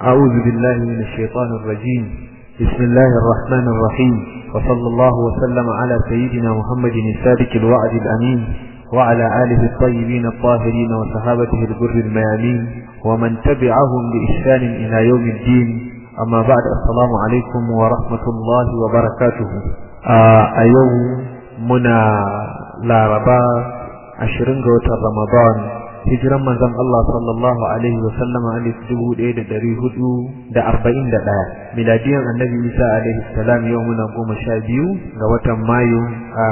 أعوذ بالله من الشيطان الرجيم بسم الله الرحمن الرحيم وصلى الله وسلم على سيدنا محمد الصادق الوعد الأمين وعلى آله الطيبين الطاهرين وصحابته البر الميامين ومن تبعهم بإحسان إلى يوم الدين أما بعد السلام عليكم ورحمة الله وبركاته آه أيوم منا لا ربا عشرين رمضان hijiran manzon Allah sallallahu alaihi wa sallama alif dubu ɗaya da ɗari hudu da arba'in da ɗaya miladiyan annabi Isa alaihi salam yau muna goma sha biyu ga watan Mayu a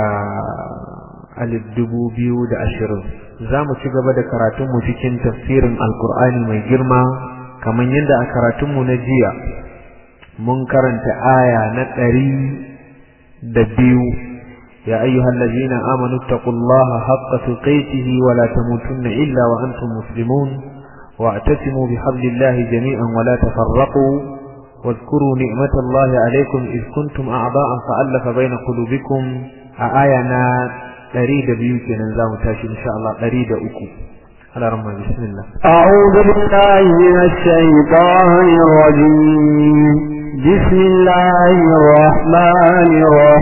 alif dubu biyu da ashirin za mu ci gaba da karatunmu cikin tafsirin alkur'ani mai girma kamar yadda a karatunmu na jiya mun karanta aya na ɗari da biyu يا أيها الذين آمنوا اتقوا الله حق تقيته ولا تموتن إلا وأنتم مسلمون واعتصموا بحبل الله جميعا ولا تفرقوا واذكروا نعمة الله عليكم إذ كنتم أعضاء فألف بين قلوبكم آينا أريد بيوت ننزام تاشي إن شاء الله أريد أكو على رمى بسم الله أعوذ بالله من الشيطان الرجيم بسم الله الرحمن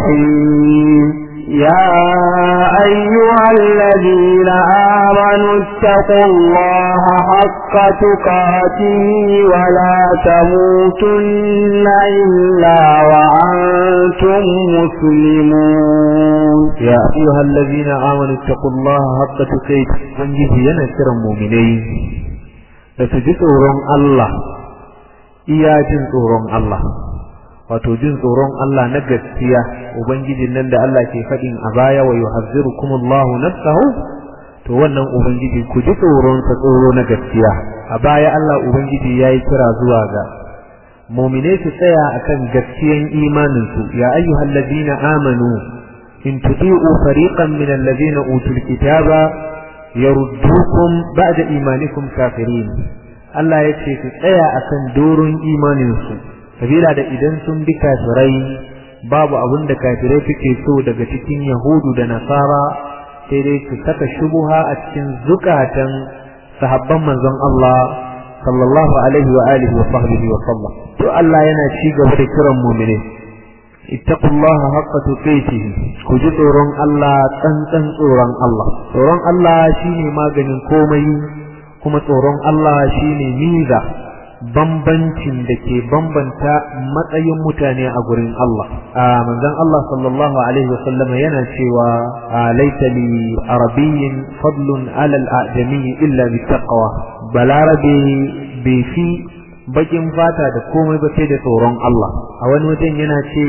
الرحيم يا أيها الذين آمنوا اتقوا الله حق تقاته ولا تموتن إلا وأنتم مسلمون يا أيها الذين آمنوا اتقوا الله حق تقاته ونجد ينسر المؤمنين لتجسورون الله iya jin tsoron Allah wato jin tsoron Allah na gaskiya ubangijin nan da Allah ke faɗin a baya wa yuhazzirukumullahu nafsahu to wannan ubangiji ku ji tsoron sa tsoro na gaskiya a baya Allah ubangiji yayi kira zuwa ga mu'mine su tsaya akan gaskiyan imanin su ya ayyuhalladhina amanu in tuti'u fariqan min alladhina utul kitaba yaruddukum ba'da imanikum kafirin Allah ya ce su tsaya akan doron imaninsu sabila da idan sun bi kafirai babu abin da kafirai suke so daga cikin yahudu da nasara sai dai su saka shubuha a cikin zukatan sahabban manzon Allah sallallahu alaihi wa alihi wa sahbihi wa sallam to Allah yana ci gaba da kiran mu'mini ittaqullaha haqqa tuqatih ku ji tsoron Allah tsantsan tsoron Allah tsoron Allah shine maganin komai kuma tsoron Allah shine miza bambancin da ke bambanta matsayin mutane a gurin Allah a manzon Allah sallallahu alaihi wasallam yana cewa laita li arabiyyin fadlun ala al-ajami illa bi taqwa balarabe bai fi bakin fata da komai ba sai da tsoron Allah a wani wajen yana ce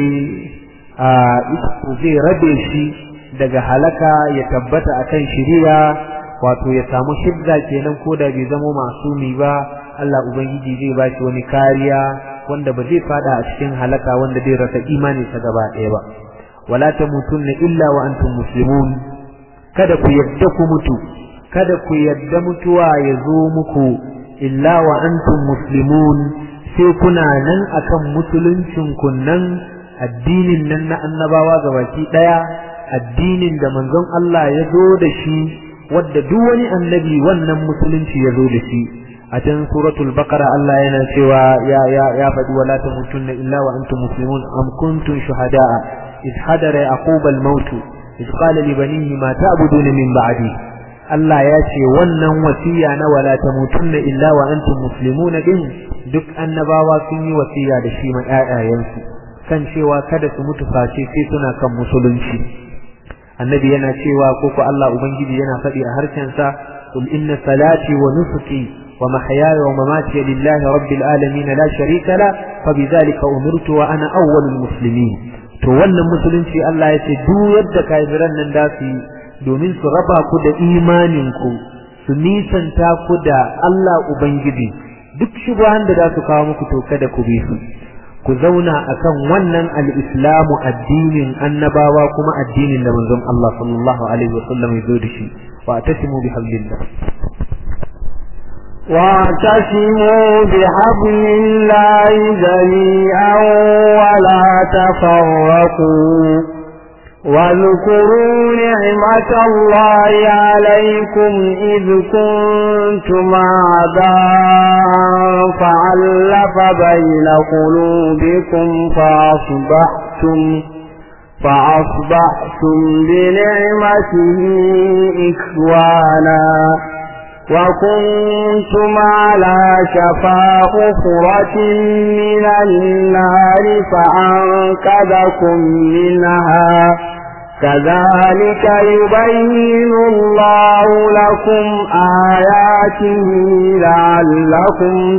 a zai rabe shi daga halaka ya tabbata akan shiriya wato ya samu shidda kenan ko da bai zama masumi ba Allah ubangiji zai ba shi wani kariya wanda ba zai fada a cikin halaka wanda zai rasa imani sa gaba ɗaya ba wala tamutunna illa wa antum muslimun kada ku yadda ku mutu kada ku yadda mutuwa ya zo muku illa wa antum muslimun sai kuna nan akan musuluncin kunnan addinin nan na annabawa gabaki ɗaya addinin da manzon Allah ya zo da shi wadda duk wani annabi wannan musulunci ya zo da shi a can suratul baqara Allah yana cewa ya ya ya faɗi wala tamutunna illa wa antum muslimun am kuntum shuhada'a id hadara yaqub al maut id qala li banihi ma ta'buduna min ba'di Allah ya ce wannan wasiya na wala tamutunna illa wa antum muslimun din duk annabawa sun yi wasiya da shi ma ƴaƴayensu kan cewa kada su mutu face sai suna kan musulunci annabi yana cewa ko ko Allah ubangiji yana faɗi a harshensa qul inna salati wa nusuki wa mahyaya wa mamati lillahi rabbil alamin la sharika la fa bidhalika umirtu wa ana awwalul muslimin to wannan musulunci Allah ya ce duk yadda kafiran nan da su domin su raba ku da imanin ku su nisanta ku da Allah ubangiji duk shubuhan da za su kawo muku to kada ku bi su ku zauna akan wannan al-islamu addinin annabawa kuma addinin da manzon Allah sallallahu alaihi wasallam ya zo da shi wa tasimu bi hablillah واعتصموا بحبل الله جميعا ولا تفرقوا واذكروا نعمة الله عليكم إذ كنتم أعداء فعلف بين قلوبكم فأصبحتم فأصبحتم بنعمته إخوانا وكنتم على شفا حفرة من النار فأنقذكم منها كذلك يبين الله لكم آياته لعلكم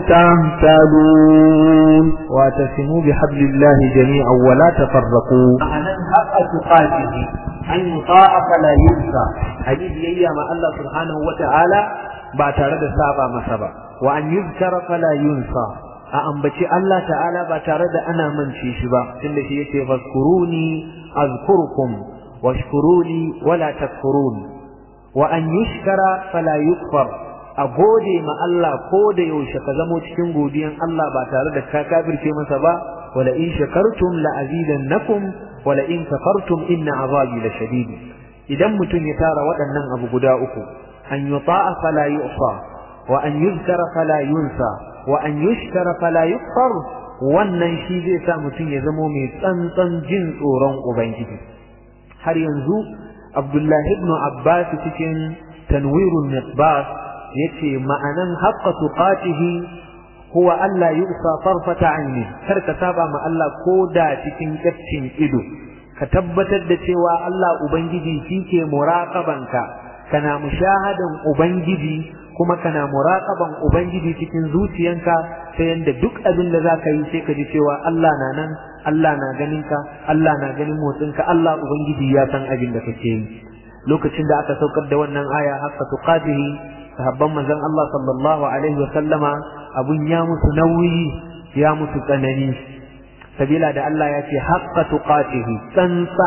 تهتدون واعتصموا بحبل الله جميعا ولا تفرقوا ma'anan haƙa tuƙatihi an yi ta'a fala yunsa a yi biyayya ma Allah subhanahu wa ta'ala ba tare da saba masa ba wa an yuzkara fala yunsa a ambaci Allah ta'ala ba tare da ana mance shi ba tunda shi yake fazkuruni azkurkum washkuruni wala takfurun wa an yushkara fala yukfar a gode ma Allah ko da yaushe ka zamo cikin godiyan Allah ba tare da ka kafirce masa ba wala in shakartum la azidannakum wala in kafartum inna azabi la shadid idan mutum ya tara waɗannan abu guda uku an yuta'a fala yu'sa wa an yuzkara fala yunsa wa an yushkara fala yukfar wannan shi zai sa mutum ya zamo mai tsantsan jin tsoron ubangiji har yanzu abdullahi ibn abbas cikin tanwirun misbah yace ma'anan haqqa tuqatihi huwa alla yu'sa farfata aini kar ka saba ma Allah ko da cikin kaccin ido ka tabbatar da cewa Allah ubangiji shike muraqabanka kana mushahadan ubangiji kuma kana muraqaban ubangiji cikin zuciyanka ta yanda duk abin da zaka yi sai ka ji cewa Allah na nan Allah na ganin ka Allah na ganin motsinka Allah ubangiji ya san abin da kake yi lokacin da aka saukar da wannan aya haqqa tuqatihi sahabban manzon Allah sallallahu alaihi wa sallama abun ya musu nauyi ya musu tsanani sabila da Allah ya ce haqqa tuqatihi tsansa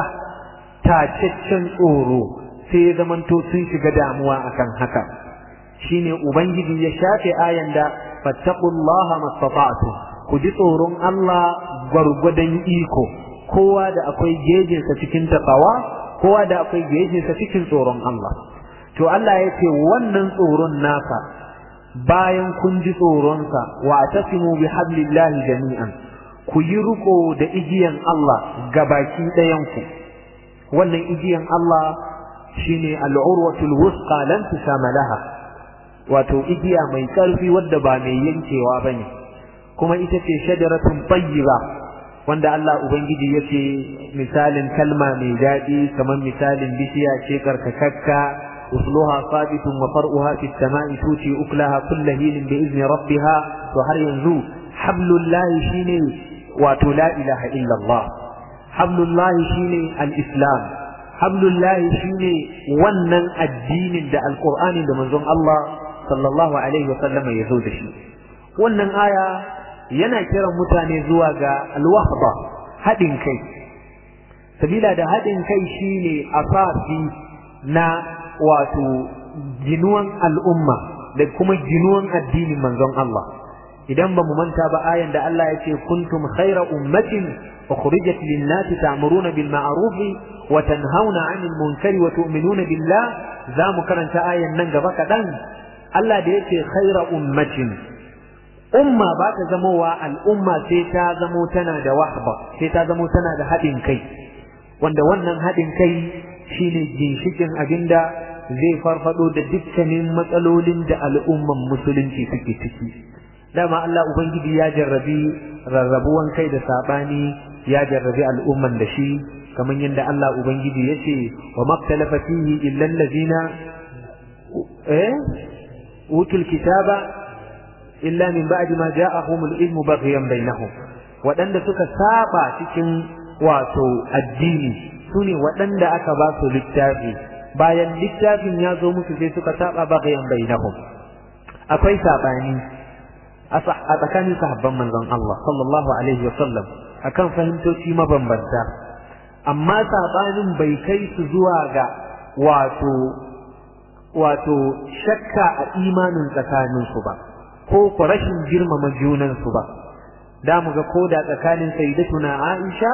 tacaccen tsoro sai ya zamanto sun shiga damuwa akan haka shine ubangiji ya shafe ayan da fattaqullaha mastata'tu ku ji tsoron Allah gwargwadon iko kowa da akwai gejinsa cikin takawa kowa da akwai gejinsa cikin tsoron Allah to Allah ya ce wannan tsoron naka bayan kun ji tsoronsa wa tasimu bi hablillahi jami'an ku yi riko da igiyan Allah gabaki ɗayanku wannan igiyan Allah shine al'urwatul wusqa lan tusama laha wato igiya mai ƙarfi wadda ba mai yankewa bane kuma ita ce shajaratun tayyiba wanda Allah ubangiji yace misalin kalma mai daɗi kamar misalin bishiya ce karkakakka usluha sabitun wa far'uha fi samai tuti uklaha kullu hilin bi izni rabbiha to har yanzu hablullahi shine wato la ilaha illa Allah hablullahi shine al-islam hablullahi shine wannan addinin da alqur'ani da manzon Allah sallallahu alaihi wa sallama ya zo da shi wannan aya yana kiran mutane zuwa ga alwahda haɗin kai sabila da haɗin kai shine asasi na wato ginuwan al'umma da kuma ginuwan addinin manzon Allah idan ba mu manta ba ayan da Allah ya ce kuntum khaira ummatin ukhrijat lin-nasi ta'muruna bil ma'ruf wa tanhauna 'anil munkari wa tu'minuna billah za mu karanta ayan nan gaba kaɗan Allah da yake khaira ummatin umma ba ta zamowa al'umma sai ta zamo tana da wahba sai ta zamo tana da haɗin kai wanda wannan haɗin kai shine ginshikin abinda zai farfado da dukkanin matsalolin da al'umman musulunci suke ciki dama Allah ubangiji ya jarrabi rarrabuwan kai da sabani ya jarrabi al'umman da shi kamar yadda Allah ubangiji ya ce wa maktalafa fihi illa allazina eh utul kitaba illa min ba'di ma ja'ahumul ilmu baghyan bainahum waɗanda suka saba cikin wato addini sune waɗanda aka ba su littafi bayan littafin ya zo musu sai suka saba baghyan bainahum akwai sabani a tsakanin sahabban manzon Allah sallallahu alaihi wa sallam akan fahimtoci mabambanta amma sabanin bai kai su zuwa ga wato wato shakka a imanin tsakaninsu ba ko ku rashin girmama junansu ba da mu ga koda tsakanin sayyidatuna Aisha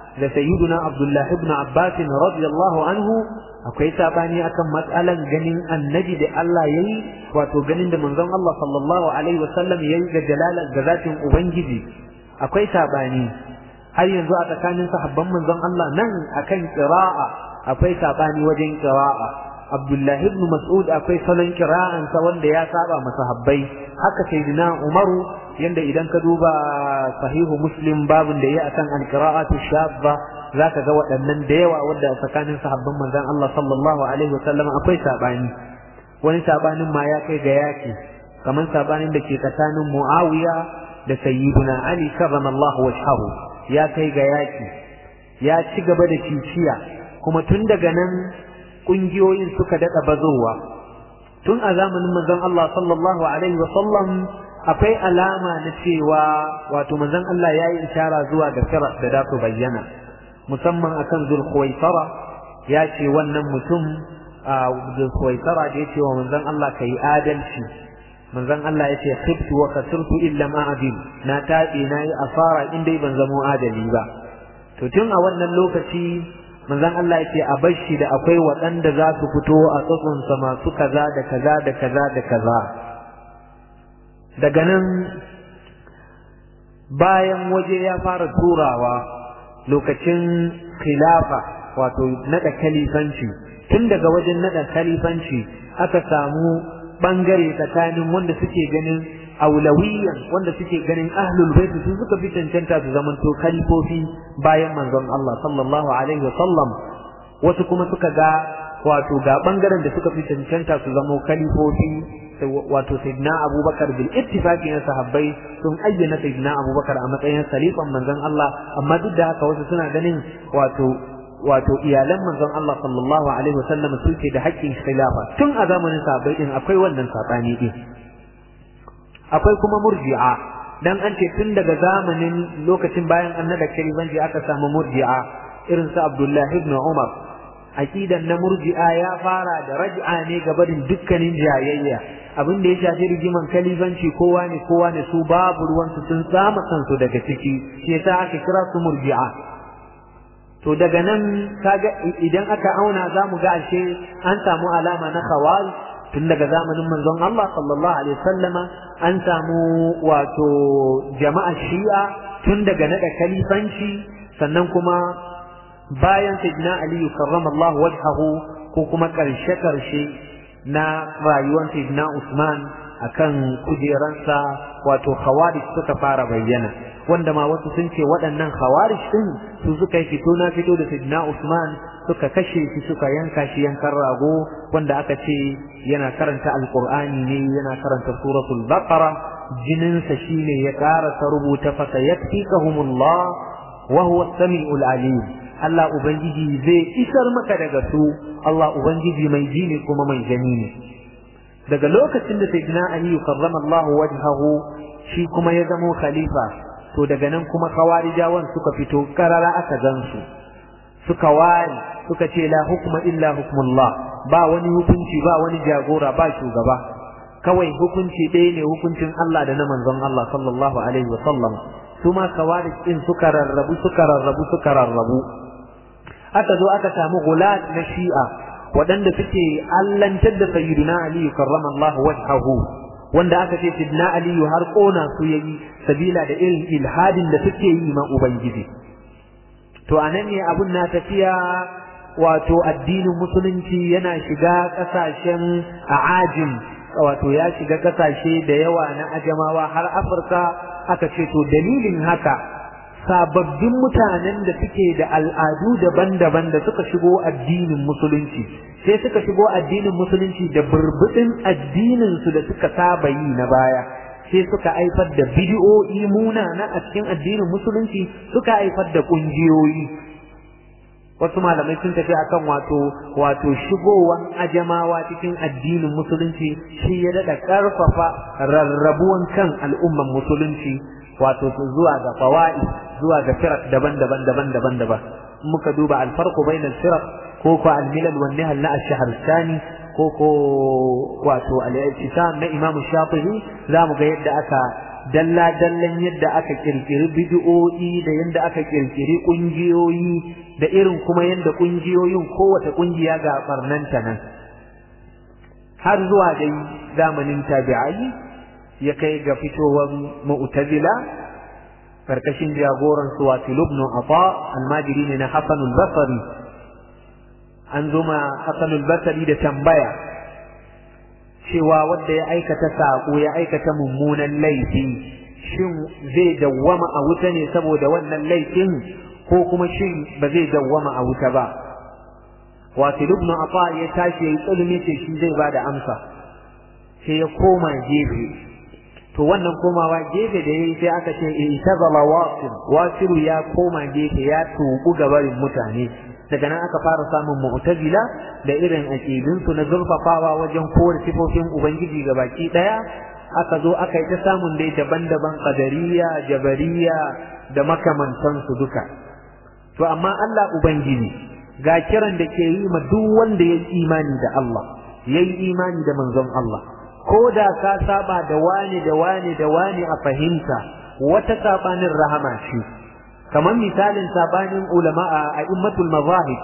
da sayyiduna abdullahi ibn abbas radiyallahu anhu akwai sabani akan matsalan ganin annabi da Allah yayi wato ganin da manzon Allah sallallahu alaihi wasallam yayi ga jalala ga zatin ubangiji akwai sabani har yanzu a tsakanin sahabban manzon Allah nan akan qira'a akwai sabani wajen qira'a Abdullahi ibn Mas'ud akwai salon kira'ansa wanda ya saba masahabbai haka sayyidina Umaru yanda idan ka duba sahihu Muslim babun da ya akan al-qira'atu shabba zaka ga waɗannan da yawa wanda tsakanin sahabban manzon Allah sallallahu alaihi wasallam akwai sabani wani sabanin ma ya kai ga yaki kamar sabanin da ke tsakanin Muawiya da sayyidina Ali karramallahu wajhahu ya kai ga yaki ya ci gaba da ciciya kuma tun daga nan kungiyoyin suka daɗa bazowa tun a zamanin manzon Allah sallallahu alaihi wa sallam akwai alama na cewa wato manzon Allah ya yi ishara zuwa ga firar da za su bayyana musamman akan zulkhuwaisara ya ce wannan mutum a zulkhuwaisara da ya ce wa manzon Allah ka yi adalci manzon Allah ya ce khiftu wa kasirtu illa ma adil na taɓe na yi asara in dai ban zamo adali ba to tun a wannan lokaci manzon Allah yake a bashi da akwai waɗanda za su fito a tsatsonsa masu kaza da kaza da kaza da kaza daga nan bayan waje ya fara turawa lokacin khilafa wato naɗa kalifanci tun daga wajen naɗa kalifanci aka samu ɓangare tsakanin wanda suke ganin aulawiyan wanda suke ganin ahlul bait su suka fi cancanta su zamanto khalifofi bayan manzon Allah sallallahu alaihi wa sallam wasu kuma suka ga wato ga bangaren da suka fi cancanta su zamo khalifofi wato sayyidina Abubakar bil ittifaqi na sahabbai sun ayyana sayyidina Abubakar a matsayin khalifan manzon Allah amma duk da haka wasu suna ganin wato wato iyalan manzon Allah sallallahu alaihi wa sallam suke da haƙƙin khilafa tun a zamanin sahabbai din akwai wannan sabani din akwai kuma murji'a dan an ce tun daga zamanin lokacin bayan annada kalibanci aka samu murji'a irin su Abdullahi ibn Umar aqidan na murji'a ya fara da raj'a ne ga barin dukkanin jayayya abin da ya shafi rigiman kalibanci kowa ne kowa ne su babu ruwan su sun tsama kansu daga ciki shi yasa aka kira su murji'a to daga nan kaga idan aka auna zamu ga ashe an samu alama na khawarij tun daga zamanin manzon Allah sallallahu alaihi wasallama an samu wato jama'a shi'a tun daga nada kalifanci sannan kuma bayan sayyidina Ali karramallahu wajhahu ko kuma karshe karshe na rayuwar sayyidina Usman akan kujeransa wato khawarij suka fara bayyana wanda ma wasu sun ce waɗannan khawarij din su suka yi fito na fito da sayyidina Usman suka kashe shi suka yanka shi yankan rago wanda aka ce yana karanta alqur'ani ne yana karanta suratul baqara jininsa shine ya karasa rubuta fa sayakfikahumullah wa huwa as-sami'ul alim Allah ubangiji zai isar maka daga su Allah ubangiji mai ji ne kuma mai gani ne daga lokacin da sayyidina Ali karrama Allah wajhahu shi kuma ya zamo khalifa to daga nan kuma khawarijawan suka fito karara aka gansu suka wari suka ce la hukma illa hukmullah ba wani hukunci ba wani jagora ba shugaba kawai hukunci ɗaya ne hukuncin Allah da na manzon Allah sallallahu alaihi wa sallam su ma kawarij din suka rarrabu suka rarrabu suka rarrabu aka zo aka samu gulat na shi'a waɗanda suke allantar da sayyidina Ali karramallahu wajhahu wanda aka ce sayyidina Ali har kona su yayi sabila da irin ilhadin da suke yi ma ubangiji to anan ne abun na tafiya wato addinin musulunci yana shiga kasashen ajim wato ya shiga kasashe da yawa na ajamawa har afirka aka ce to dalilin haka sababbin mutanen da suke da al'adu daban-daban da suka shigo addinin musulunci sai suka shigo addinin musulunci da burbudin addinin su da suka saba yi na baya sai suka haifar da bidiyo'i munana a cikin addinin musulunci suka haifar da kungiyoyi wasu malamai sun tafi akan wato wato shigowan ajamawa cikin addinin musulunci shi ya daɗa ƙarfafa rarrabuwan kan al'umman musulunci wato zuwa ga fawa'i zuwa ga firak daban-daban daban-daban daban muka duba alfarqu bainal firaq ko ko al-milal wan nihal na ash-shahristani ko ko wato al-i'tisam na imam shafi'i zamu ga yadda aka dalla dallan yadda aka kirkiri bid'o'i da yadda aka kirkiri kungiyoyi da irin kuma yadda kungiyoyin kowace kungiya ga barnanta nan har zuwa dai zamanin tabi'ai ya kai ga fitowar mu'tazila karkashin jagoran su wato ibn Afa almajiri ne na Hassan al-Basri an zo ma Hassan al-Basri da tambaya cewa wanda ya aikata sako ya aikata mummunan laifi shin zai dawwama a wuta ne saboda wannan laifin ko kuma shin ba zai dawwama a wuta ba wato ibn Afa ya tashi ya yi tsulmi ce shi zai bada amsa sai ya koma gefe to wannan komawa gefe da yayi sai aka ce itazala wasil wasilu ya koma gefe ya tubu gabarin mutane daga nan aka fara samun mu'tazila da irin aqidun su na zurfafawa wajen kore sifofin ubangiji baki daya aka zo aka yi ta samun dai daban-daban qadariya jabariya da makamantan su duka to amma Allah ubangiji ga kiran da ke yi ma duk wanda ya imani da Allah yayi imani da manzon Allah ko da ka saba da wani da wani da wani a fahimta wata sabanin rahama ce kamar misalin sabanin ulama a a'immatul mazahib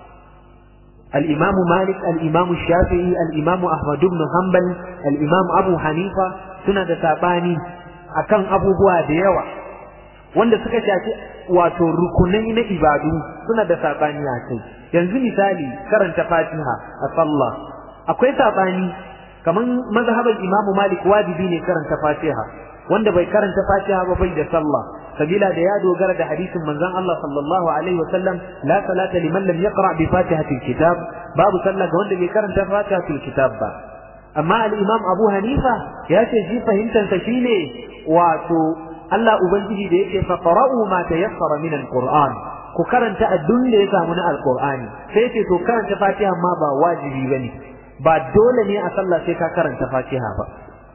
al-imam malik al-imam shafi'i al-imam ahmad ibn hanbal al-imam abu hanifa suna da sabani akan abubuwa da yawa wanda suka shafi wato rukunai na ibadu suna da sabani a kai yanzu misali karanta fatiha a sallah akwai sabani kaman mazhaban imamu malik wajibi ne karanta fatiha wanda bai karanta fatiha ba bai da sallah sabila da ya dogara da hadisin manzon Allah sallallahu alaihi wasallam la salata liman lam yaqra bi fatihatil kitab babu sallah ga wanda bai karanta fatihatil kitab ba amma al-imam abu hanifa ya ce shi fahimtar sa shine wato Allah ubangiji da yake fa qara'u ma tayassara min al-qur'an ku karanta addun da ya samu na al-qur'ani sai ce to karanta fatiha ma ba wajibi bane ba dole ne a sallah sai ka karanta fatiha ba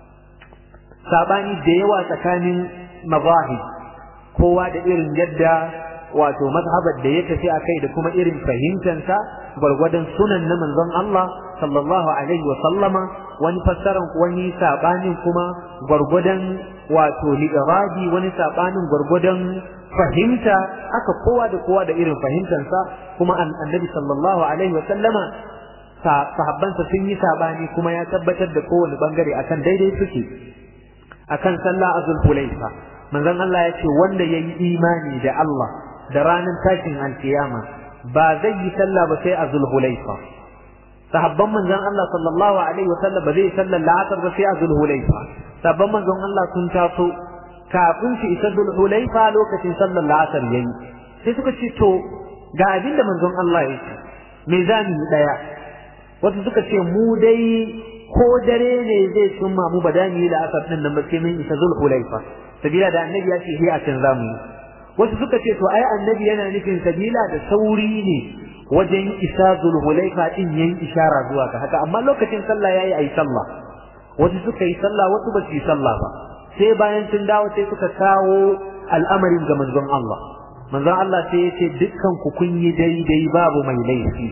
sabani da yawa tsakanin mazahib kowa da irin yadda wato mazhabar da ya tafi akai da kuma irin fahimtansa gwargwadon sunan na manzon Allah sallallahu alaihi wa sallama wani fassaran wani sabanin kuma gwargwadon wato li'irabi wani sabanin gwargwadon fahimta aka kowa da kowa da irin fahimtansa kuma annabi sallallahu alaihi wa sallama sahabbansa sun yi sabani kuma ya tabbatar da kowane bangare akan daidai suke akan sallah azul hulaifa manzon Allah ya ce wanda ya yi imani da Allah da ranar tashin alkiyama ba zai yi sallah ba sai azul hulaifa sahabban manzon Allah sallallahu alaihi wasallam ba zai sallar la'asar ba sai azul hulaifa sahabban manzon Allah sun taso kafin su isa zul hulaifa lokacin sallar la'asar yayi sai suka ce to ga abin da manzon Allah ya ce me za mu yi daya wasu suka ce mu dai ko dare ne zai summa mu ba da mu yi la'asar din nan ba sai mun isa zul hulaifa sabila da annabi ya ce a can zamu yi wasu suka ce to ai annabi yana nufin sabila da sauri ne wajen isa zulhulaifa din yayin ishara zuwa ga haka amma lokacin sallah yayi ayi sallah wasu suka yi sallah wasu ba su yi sallah ba sai bayan sun dawo sai suka kawo al'amarin ga manzon Allah manzon Allah sai ya ce dukkan ku kun yi daidai babu mai laifi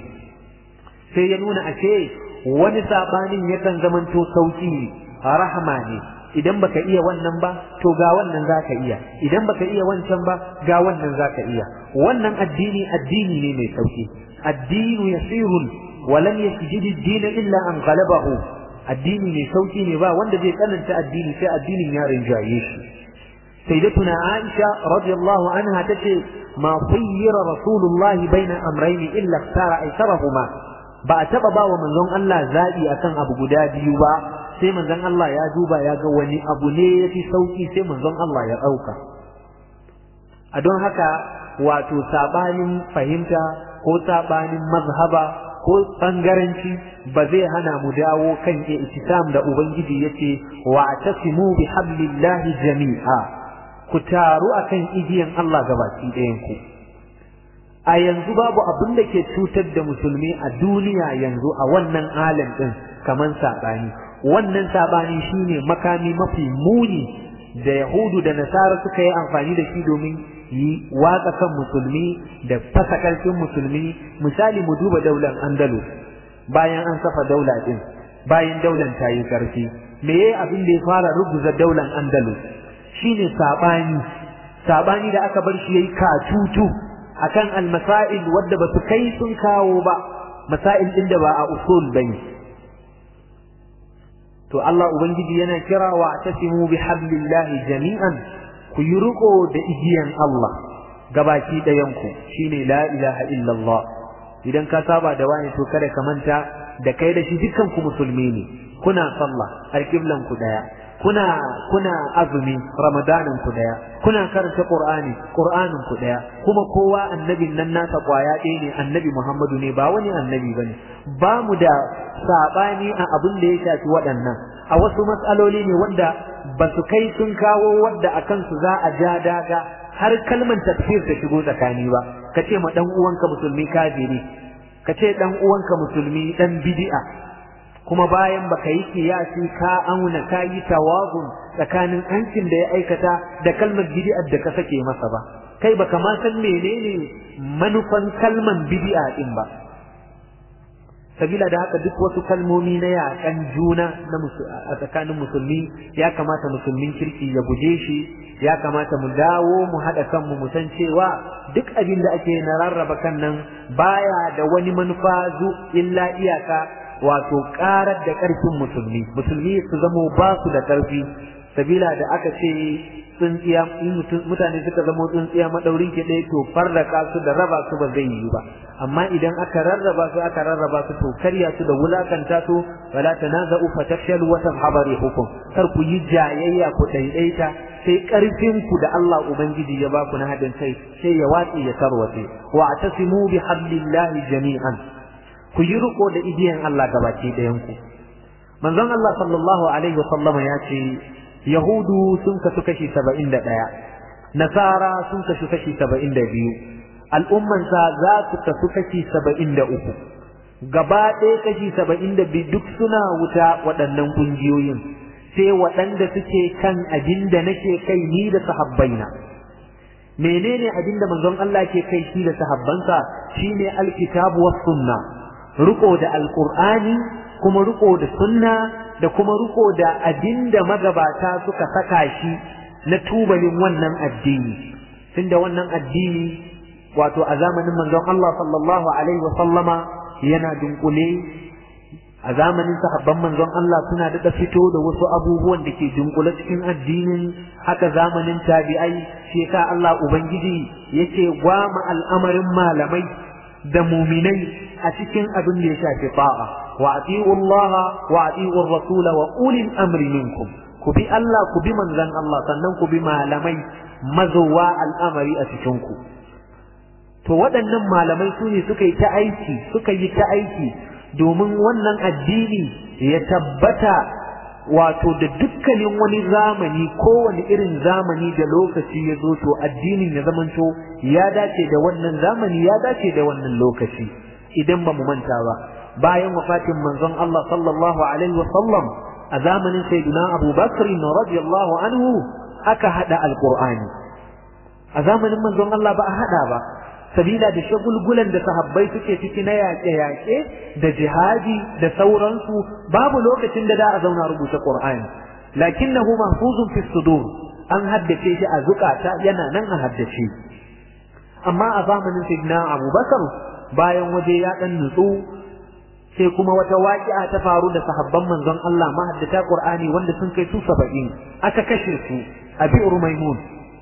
sai ya nuna a ce wani sabanin yakan zamanto sauki rahama ne idan baka iya wannan ba to ga wannan zaka iya idan baka iya wancan ba ga wannan zaka iya wannan addini addini ne mai sauki addinu yasirun wa lam yasjid ad-din illa an ghalabahu addini mai sauki ne ba wanda zai tsananta addini sai addinin ya rinjaye shi sayyidatuna aisha radiyallahu anha tace ma khayyara rasulullahi baina amrayn illa ikhtara aysarahuma ba a taba ba wa manzon Allah zabi akan abu guda biyu ba sai manzon Allah ya duba ya ga wani abu ne ya fi sauki sai manzon Allah ya ɗauka a don haka wato sabanin fahimta ko sabanin mazhaba ko bangaranci ba zai hana mu dawo kan itisam da ubangiji yace wa tasimu bi hablillahi jami'a ku taru akan igiyan Allah gabaki ɗayan ku a yanzu babu abin da ke cutar da musulmi a duniya yanzu a wannan alam din kaman sabani wannan sabani shine makami mafi muni da yahudu da nasara suka yi amfani da shi domin yi watsa kan musulmi da fasa karfin musulmi misali mu duba daular andalus bayan an kafa daula din bayan daular ta yi karfi me yayi abin da ya fara ruguza daular andalus shine sabani sabani da aka bar shi yayi katutu akan almasail wadda ba su kai sun kawo ba masail din da ba a usul bane to Allah ubangiji yana kira wa tasimu bihablillahi jami'an ku yi riko da igiyan Allah gabaki ɗayan ku shine la ilaha illallah idan ka saba da wani to kada ka manta da kai da shi dukkan ku musulmi ne kuna sallah alqiblan ku daya kuna kuna azumi ramadanin ku daya kuna karanta qur'ani qur'anin ku daya kuma kowa annabin nan nasa kwaya ɗaya ne annabi muhammadu ne ba wani annabi bane ba mu da sabani a abin da ya shafi waɗannan a wasu matsaloli ne wanda ba su kai sun kawo wadda a kansu za a ja daga har kalman tafsir ta shigo tsakani ba ka ce ma dan uwanka musulmi kafiri ka ce dan uwanka musulmi dan bid'a kuma bayan baka yi kiyasi ka auna ka yi tawazun tsakanin hancin da ya aikata da kalmar bid'a da ka sake masa ba kai baka ma san menene manufan kalman bid'a din ba sabila da haka duk wasu kalmomi na yakan juna na a tsakanin musulmi ya kamata musulmin kirki ya guje shi ya kamata mu dawo mu haɗa kanmu mu san cewa duk abin da ake na rarraba kan nan baya da wani manufa zu illa iyaka wato karar da ƙarfin musulmi musulmi su zamo ba su da ƙarfi sabila da aka ce tsintsiya mutane suka zamo tsintsiya madaurin ki ɗaya to farraka su da raba su ba zai yi ba amma idan aka rarraba su aka rarraba su to karya su da wulakanta su wala tanaza'u fatafshalu wa tadhhabu rihukum kar ku yi jayayya ku daidaita sai ƙarfin ku da Allah ubangiji ya ba ku na hadin kai sai ya watsi ya tarwace wa atasimu bi hablillahi jami'an ku yi riko da igiyan Allah gabaki ɗayan ku manzon Allah sallallahu alaihi wasallam ya ce yahudu sun kasu kashi saba'in da ɗaya nasara sun kasu kashi saba'in da biyu al'ummansa za su kasu kashi saba'in da uku gaba ɗaya kashi saba'in da biyu duk suna wuta waɗannan ƙungiyoyin sai waɗanda suke kan abin da nake kai ni da sahabbaina menene abin da manzon Allah ke kai shi da sahabbansa shine alkitabu was sunna riko da alqur'ani kuma riko da sunna da kuma riko da abin da magabata suka saka shi na tubalin wannan addini tunda wannan addini wato a zamanin manzon Allah sallallahu alaihi wa sallama yana dunkule a zamanin sahabban manzon Allah suna da fito da wasu abubuwan da ke dunkule cikin addinin haka zamanin tabi'ai shi ka Allah ubangiji yake gwama al'amarin malamai da muminai a cikin abin da ya shafi ta'a wa ati'u Allah wa ati'u Rasul wa ulil amri minkum ku bi Allah ku bi manzon Allah sannan ku bi malamai mazowa al'amari a cikin ku to waɗannan malamai su ne suka yi ta aiki suka yi ta aiki domin wannan addini ya tabbata wato da dukkanin wani zamani kowane irin zamani da lokaci ya zo to addinin ya zamanto ya dace da wannan zamani ya dace da wannan lokaci idan ba mu manta ba bayan wafatin manzon Allah sallallahu alaihi wa sallam a zamanin sayyidina Abu Bakr radiyallahu anhu aka hada alqur'ani a zamanin manzon Allah ba a hada ba sabila da shagulgulan da sahabbai suke ciki na yaƙe-yaƙe da jihadi da sauransu babu lokacin da da a zauna rubuta Qur'ani lakinnahu mahfuzun fi sudur an haddace shi a zukata yana nan a haddace amma a zamanin sayyidina Abu Bakar bayan waje ya dan nutsu sai kuma wata waƙi'a ta faru da sahabban manzon Allah mahaddata Qur'ani wanda sun kai su 70 aka kashe su a bi'ur maimun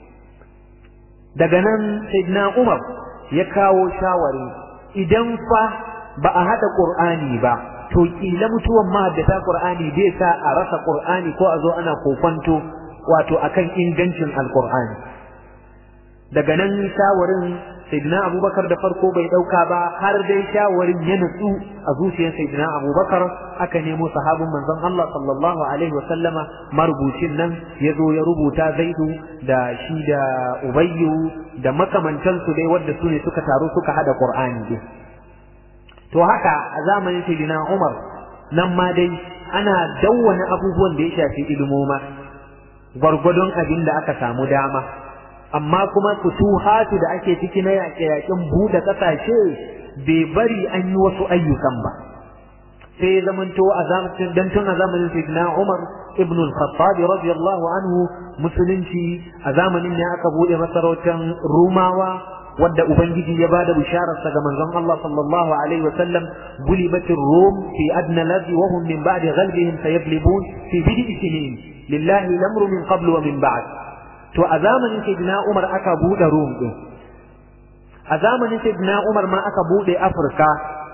daga nan sayyidina Umar ya kawo shawari idan fa ba a haɗa ƙur'ani ba to ƙila mutuwan mahaddata ƙur'ani bai sa a rasa ƙur'ani ko a zo ana kofanto wato akan ingancin alƙur'ani daga nan shawarin sayyidina abubakar da farko bai ɗauka ba har dai shawarin ya nutsu a zuciyar sayyidina abubakar aka nemo sahabin manzon Allah sallallahu alaihi wa sallama marubucin nan ya zo ya rubuta zaidu da shi da ubayyu da makamantansu dai wadda su ne suka taru suka hada qur'ani din to haka a zamanin sayyidina umar nan ma dai ana dawwana abubuwan da ya shafi ilmoma gwargwadon abin da aka samu dama amma kuma futuhatu da ake ciki na yaƙe-yaƙen buɗe ƙasashe bai bari an yi wasu ayyukan ba sai ya zamanto a zamanin dan tun a zamanin sayyidina Umar ibn al-Khattab radiyallahu anhu musulunci a zamanin ne aka bude masarautar Rumawa wadda ubangiji ya bada bisharar sa ga manzon Allah sallallahu alaihi wa sallam gulibatir rum fi adna ladhi wa hum min ba'di ghalbihim sayaglibun fi bid'i sinin lillahi al-amru min qablu wa min ba'd to a zamanin sayyidina Umar aka bude Rum din a zamanin sayyidina Umar ma aka bude Afirka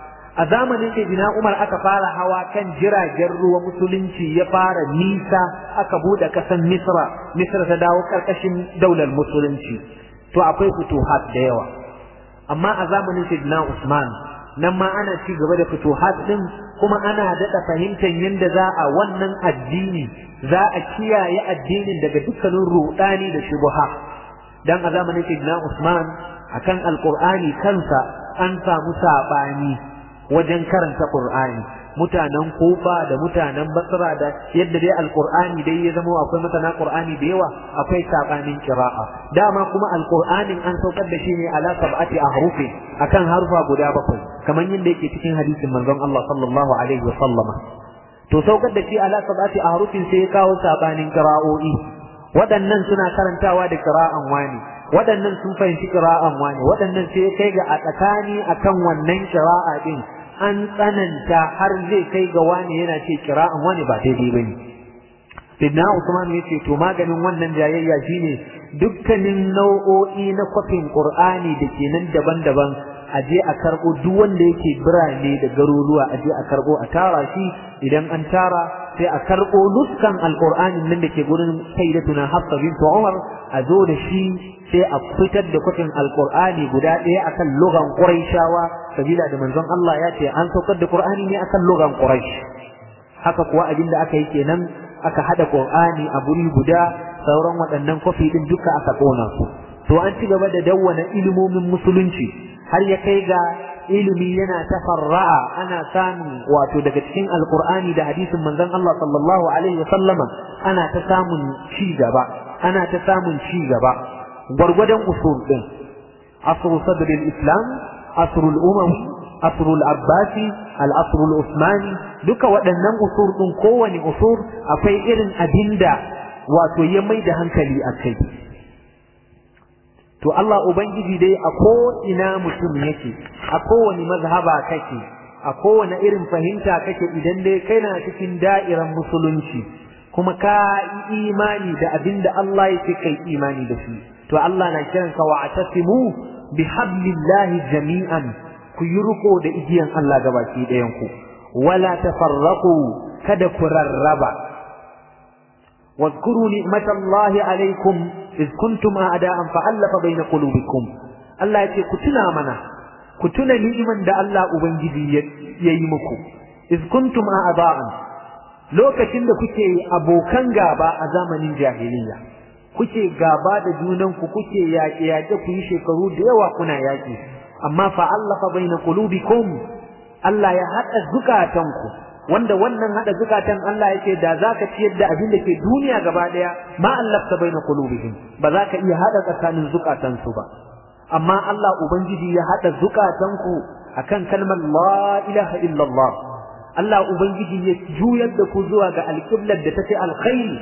a zamanin sayyidina Umar aka fara hawa kan jiragen ruwa musulunci ya fara nisa aka bude kasan Misra Misra ta dawo karkashin daular musulunci to akwai futuhat da yawa amma a zamanin sayyidina Usman nan ma ana ci gaba da futuhat din kuma ana daɗa fahimtar yadda za a wannan addini za a kiyaye addinin daga dukkanin rudani da shubuha dan a zamanin sayyidina Usman akan alqur'ani kansa an samu sabani wajen karanta qur'ani mutanen kufa da mutanen basra da yadda dai alqur'ani dai ya zama akwai masana qur'ani da yawa akwai sabanin qira'a dama kuma alqur'anin an saukar da shi ne ala sab'ati ahrufi akan harfa guda bakwai kamar yadda yake cikin hadisin manzon Allah sallallahu alaihi wa sallama to saukar da shi ala sab'ati ahrufin sai ya kawo sabanin qira'o'i waɗannan suna karantawa da qira'an wani waɗannan sun fahimci qira'an wani waɗannan sai kai ga a tsakani akan wannan qira'a din an tsananta har zai kai ga wani yana ce qira'an wani ba daidai bane Sidna Usman ya ce to maganin wannan jayayya shine dukkanin nau'o'i na kwafin Qur'ani da ke nan daban-daban a je a karɓo duk wanda yake birane da garuruwa a je a karɓo a tara shi idan an tara sai a karɓo nuskan alƙur'anin nan da ke gurin sayyidatuna Hafsa bint Umar a zo da shi sai a fitar da kwafin alƙur'ani guda ɗaya akan lugan Qurayshawa sabila da manzon Allah ya ce an saukar da Qur'ani ne akan lugan Quraysh haka kuwa abin da aka yi kenan aka hada Qur'ani a guri guda sauran waɗannan kwafi din duka aka kona su to an ci gaba da dawwana ilimomin musulunci har ya kai ga ilimi yana tafarra'a ana samun wato daga cikin alqur'ani da hadisin manzon Allah sallallahu alaihi wa sallama ana ta samun ci gaba ana ta samun ci gaba gwargwadon usul din asru sadr islam asru al-umawi asru al-abbasi al-asru al-usmani duka waɗannan usul din kowane usul akwai irin abinda wato ya mai da hankali a kai to Allah Ubangiji dai a ko ina mutum yake a kowane mazhaba kake a kowane irin fahimta kake idan dai kai na cikin da'iran musulunci kuma ka yi imani da abin da Allah yake kai imani da shi to Allah na kiranka wa atasimu bi hablillahi jami'an ku yi riko da igiyan Allah gabaki ɗayan ku wala tafarraqu kada ku rarraba واذكروا نعمة الله عليكم إذ كنتم أعداء فألف بين قلوبكم الله يتي كتنا منا كتنا نعمة دا الله أبنجي ييمكم إذ كنتم أعداء lokacin da kuke abokan gaba a zamanin jahiliya kuke gaba da junanku kuke yaƙe yaƙe ku yi shekaru da yawa kuna yaƙi amma fa allafa baina qulubikum Allah ya haɗa zukatanku wanda wannan hada zukatan Allah yake da zaka ciyar da abin da ke duniya gaba daya ma allafta baina qulubihim ba za ka iya hada tsakanin zukatan su ba amma Allah ubangiji ya hada zukatan ku akan kalmar la ilaha illallah Allah ubangiji ya juyar da ku zuwa ga alqiblar da take alkhairi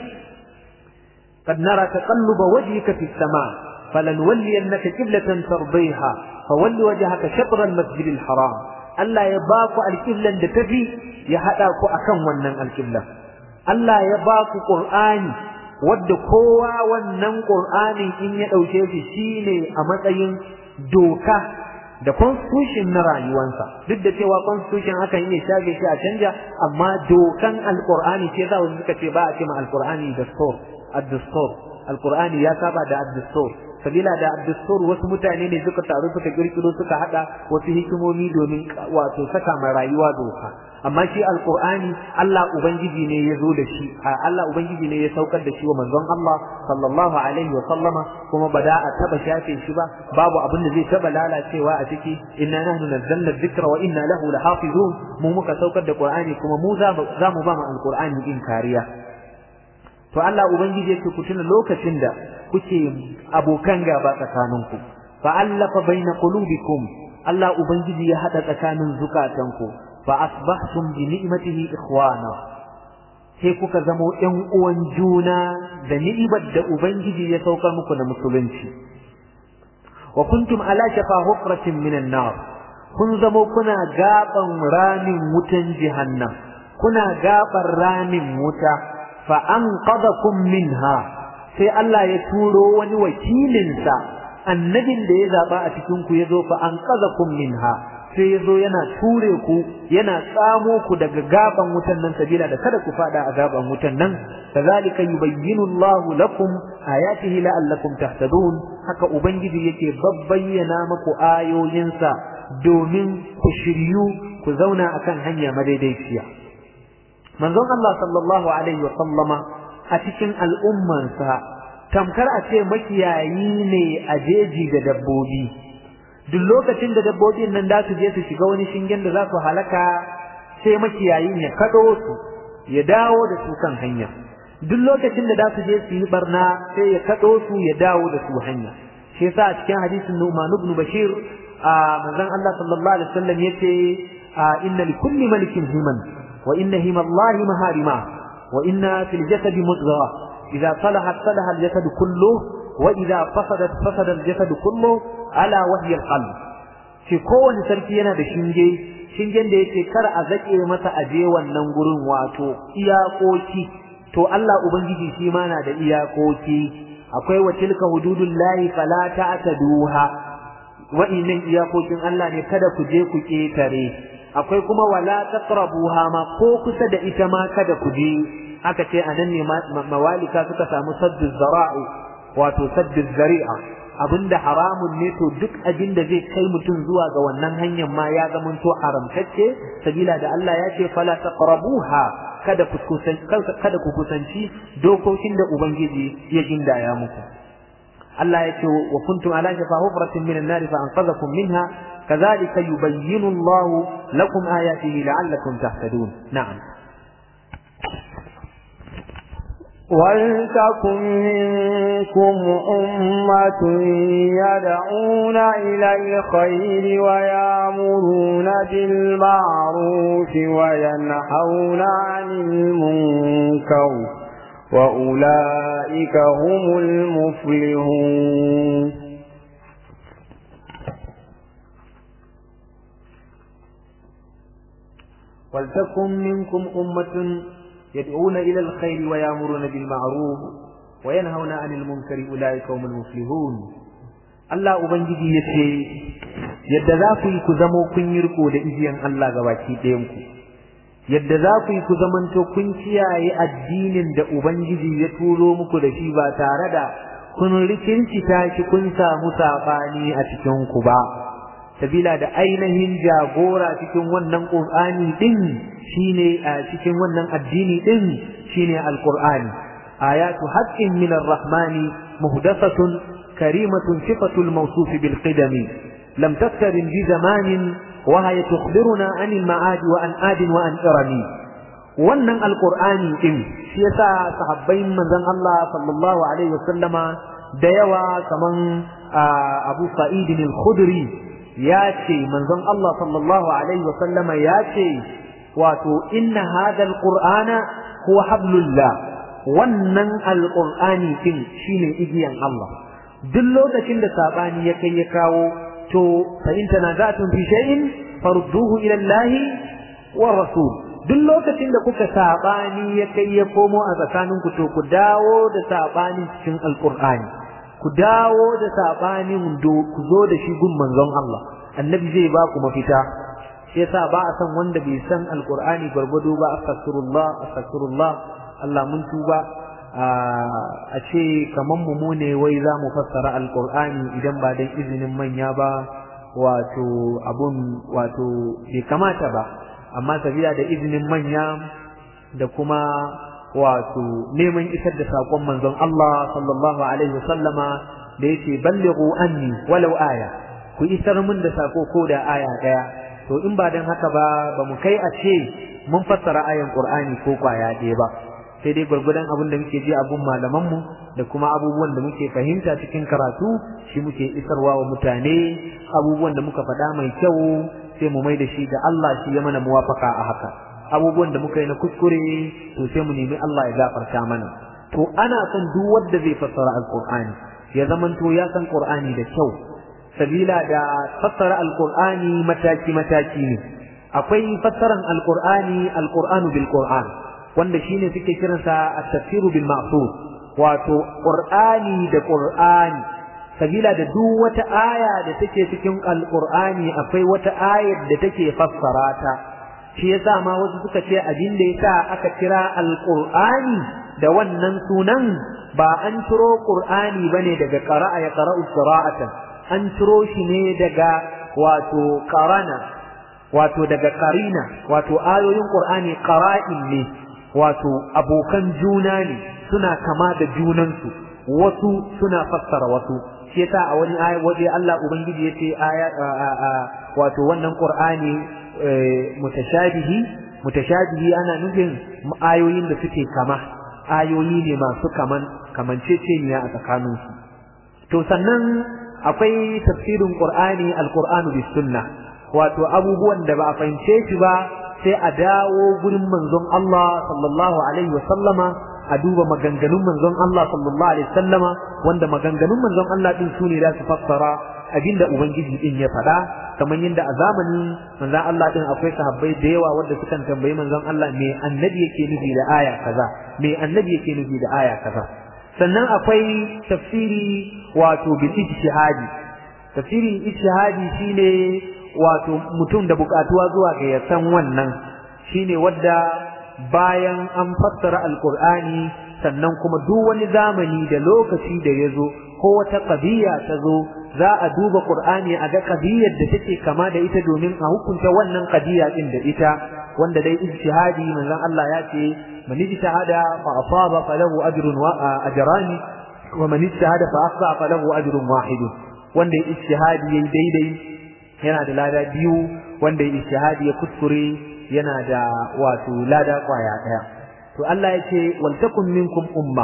قد نرى تقلب وجهك في السماء فلنولينك قبلة ترضيها فول وجهك شطر المسجد الحرام Allah ya ba ku alƙiblan da tafi ya haɗa ku akan wannan alƙiblan. Allah ya ba ku Ƙur'ani wadda kowa wannan Ƙur'ani in ya ɗauke shi shine a matsayin doka da constitution na rayuwansa duk da cewa constitution akan iya shage shi a canja amma dokan alƙur'ani ce za wasu suka ce ba a ce ma alƙur'ani dastur ad-dastur alƙur'ani ya saba da ad-dastur sabila da addustur wasu mutane ne suka taru suka kirkiro suka hada wasu hikimomi domin wato saka ma rayuwa doka amma shi alqur'ani Allah ubangiji ne ya zo da shi Allah ubangiji ne ya saukar da shi wa manzon Allah sallallahu alaihi wa sallama kuma ba da a taba shafe shi ba babu abin da zai taba lalacewa a ciki inna nahnu nazzalna dhikra wa inna lahu lahafizun mu muka saukar da qur'ani kuma mu za mu ba mu alqur'ani din kariya to Allah ubangiji yake ku tuna lokacin da kuke abokan gaba tsakaninku fa allafa baina qulubikum Allah ubangiji ya hada tsakanin zukatanku fa asbahtum bi ni'matihi ikhwana sai kuka zamo ƴan uwan juna da ni'imar da ubangiji ya saukar muku da musulunci wa kuntum ala shafa hufratin minan nar kun zamo kuna gaban ramin wutan jahannam kuna gaban ramin wuta fa anqadakum minha sai Allah ya turo wani wakilinsa annabin da ya zaba a cikin ku yazo fa anqadakum minha sai yazo yana ture ku yana tsamo ku daga gaban wutan nan sabila da kada ku fada a gaban wutan nan kazalika yubayyinu Allahu lakum ayatihi la'allakum tahtadun haka ubangiji yake babbayyana muku ayoyinsa domin ku shiryu ku zauna akan hanya madaidaiciya manzon Allah sallallahu alaihi wa sallama a cikin al'ummansa tamkar a ce makiyayi ne a jeji da dabbobi duk lokacin da dabbobin nan za su je su shiga wani shingen da za su halaka sai makiyayin ya kaɗo su ya dawo da su kan hanya duk lokacin da za su je su yi barna sai ya kaɗo su ya dawo da su hanya shi yasa a cikin hadisin Nu'man ibn Bashir a manzon Allah sallallahu alaihi wasallam yace inna li kulli malikin himan wa inna himallahi maharima wa inna fil jasadi mudghah idza salahat salaha al jasad kulluhu wa idza fasadat fasada al jasad kulluhu ala wahyi al qalb shi kowane sarki yana da shinge shingen da yake kar a zake masa aje wannan gurin wato iyakoki to Allah ubangiji shi ma na da iyakoki akwai wa tilka hududullahi fala ta'taduha wa'innan iyakokin Allah ne kada ku je ku ketare akwai kuma wala taqrabuha ma ko kusa da ita ma kada ku je aka ce anan ne mawalika suka samu saddu zara'i wato saddu zari'a abinda haramun ne to duk abin da zai kai mutum zuwa ga wannan hanyar ma ya zama to haramtacce sabila da Allah ya ce fala taqrabuha kada ku kusanci kada ku kusanci dokokin da ubangiji ya gindaya muku Allah ya ce wa kuntum ala shafa hufratin minan nar fa anqadhakum minha kadhalika yubayyinu Allah lakum ayatihi la'allakum tahtadun na'am ولتكن منكم أمة يدعون إلى الخير ويامرون بالمعروف وينحون عن المنكر وأولئك هم المفلحون ولتكن منكم أمة يدعون إلى الخير ويأمرون بالمعروف وينهون عن المنكر أولئك هم المفلحون Allah Ubangiji ya ce, Yadda za ku yi ku zamo kun yi riko da igiyan Allah gabaki ɗayanku, yadda za ku yi ku zamanto kun kiyaye addinin da Ubangiji ya turo muku da shi ba tare da kun rikincita shi kun samu saɓani a cikinku ba. sabila da ainihin jagora cikin wannan Qur'ani din shine a cikin wannan addini din shine Al-Qur'ani ayatu haqqin min ar-rahmani muhdathatun karimatun sifatul mawsuf bil qidami lam tastarin bi zamanin wa hiya tukhbiruna an al-ma'ad wa an ad wa an irami wannan Al-Qur'ani din shi yasa sahabbai manzon Allah sallallahu alaihi wasallama da yawa kaman Abu Sa'id al-Khudri ya ce manzon Allah sallallahu alaihi wa sallama ya ce wato inna hadha alqur'ana huwa hablullah wannan alqur'ani din shine igiyan Allah duk lokacin da sabani ya kai ya kawo to fa in tanaza'tum fi shay'in farudduhu ila Allah wa rasul duk lokacin da kuka sabani ya kai ya komo a tsakaninku to ku dawo da sabani cikin alqur'ani ku dawo da sabanin ku zo da shi gun manzon Allah annabi zai ba ku mafita shi yasa ba a san wanda bai san alqur'ani gwargwado ba astaghfirullah astaghfirullah Allah mun tuba a ce kaman mu ne wai za mu fassara alqur'ani idan ba dan izinin manya ba wato abun wato bai kamata ba amma sabila da izinin manya da kuma wato neman isar da sakon manzon Allah sallallahu alaihi wasallama da yake ballighu anni walau aya ku isar mun da sako ko da aya daya to in ba dan haka ba ba mu kai a ce mun fassara ayan Qur'ani ko kwaya ɗaya ba sai dai gurgudan abin da muke ji abun malaman mu da kuma abubuwan da muke fahimta cikin karatu shi muke isarwa wa mutane abubuwan da muka faɗa mai kyau sai mu mai da shi ga Allah shi ya mana muwafaka a haka abubuwan da muka yi na kuskure to sai mu nemi Allah ya gafarta mana to ana son duk wanda zai fassara alqur'ani ya zamanto ya san qur'ani da kyau sabila da fassara alqur'ani mataki mataki ne akwai fassaran alqur'ani alqur'anu bil qur'an wanda shine suke kiransa at-tafsiru bil ma'thur wato qur'ani da qur'ani sabila da duk wata aya da take cikin alqur'ani akwai wata ayar da take fassara ta shi yasa ma wasu suka ce abin da yasa aka kira alqur'ani da wannan sunan ba an ciro qur'ani bane daga qara'a ya qara'u qira'atan an ciro shi ne daga wato qarana wato daga qarina wato ayoyin qur'ani qara'in ne wato abokan juna ne suna kama da junansu wasu suna fassara wasu shi yasa a wani aya waje Allah ubangiji yace aya wato wannan qur'ani mutashabihi mutashabihi ana nufin ayoyin da suke kama ayoyi ne masu kaman kamanceceniya a tsakaninsu to sannan akwai tafsirin qur'ani alqur'anu bis sunnah wato abubuwan da ba a fahimce shi ba sai a dawo gurin manzon Allah sallallahu alaihi wa sallama a duba maganganun manzon Allah sallallahu alaihi sallama wanda maganganun manzon Allah din sune da su fassara abinda ubangiji din ya faɗa kamar yadda a zamanin manzon Allah din akwai sahabbai da yawa wanda sukan tambayi manzon Allah me annabi yake nufi da aya kaza me annabi yake nufi da aya kaza sannan akwai tafsiri wato bil ijtihadi tafsirin ijtihadi shine wato mutum da bukatuwa zuwa ga ya san wannan shine wadda bayan an fassara alkur'ani sannan kuma duk wani zamani da lokaci da ya zo ko wata ƙabiya ta zo za a duba qur'ani a ga ƙabiyar da take kama da ita domin a hukunta wannan ƙabiya din da ita wanda dai ijtihadi manzon Allah ya ce man ijtihada fa asaba falahu ajrun wa ajrani wa man ijtihada fa akhta falahu ajrun wahid wanda ijtihadi yayi daidai yana da lada biyu wanda ijtihadi ya kuskure yana da wato lada kwaya daya to Allah yace wal takum minkum umma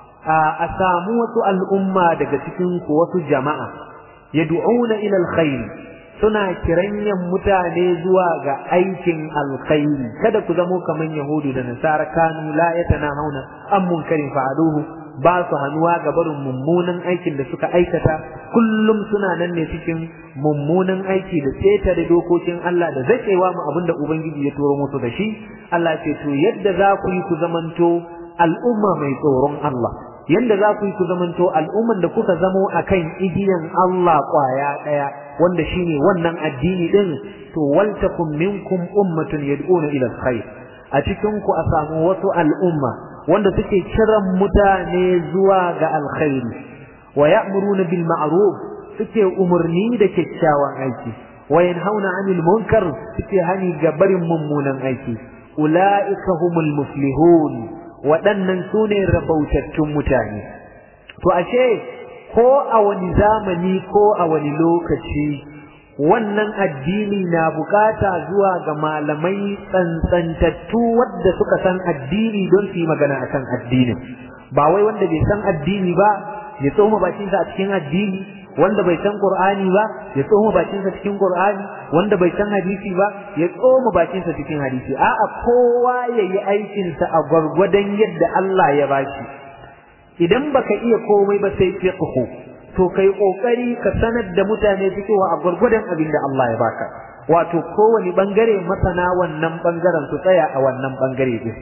a samu wasu al'umma daga cikin ku wasu jama'a yad'una ila alkhair suna kiranyan mutane zuwa ga aikin alkhairi kada ku zamo kaman yahudu da nasara kanu la yatanahuna an munkarin fa'aluhu ba su hannuwa ga barin mummunan aikin da suka aikata kullum suna nan ne cikin mummunan aiki da tseta da dokokin Allah da zakewa mu abinda ubangiji ya turo musu da shi Allah ce to yadda za ku yi ku zamanto al'umma mai tsoron Allah yadda za ku yi ku zamanto al'umman da kuka zamo akan igiyan Allah kwaya daya wanda shine wannan addini din to waltakum minkum ummatun yad'una ila alkhair a cikin ku a samu wasu al'umma wanda suke kiran mutane zuwa ga alkhairi wa ya'muruna bil ma'ruf suke umurni da kyakkyawan aiki wa yanhauna 'anil munkar suke hani ga barin mummunan aiki ulaika humul muflihun waɗannan sune rabautattun mutane to ashe ko a wani zamani ko a wani lokaci wannan addini na bukata zuwa ga malamai tsantsantattu wadda suka san addini don su yi magana akan addinin ba wai wanda bai san addini ba ya tsoma bakinsa a cikin addini wanda bai san qur'ani ba ya tsoma bakinsa cikin qur'ani wanda bai san hadisi ba ya tsoma bakinsa cikin hadisi a'a kowa yayi aikinsa a gwargwadon yadda Allah ya bashi idan baka iya komai ba sai fiqhu to kai kokari ka sanar da mutane cewa a gurgurdan abin da Allah ya baka wato kowane bangare masana wannan bangaren su tsaya a wannan bangare din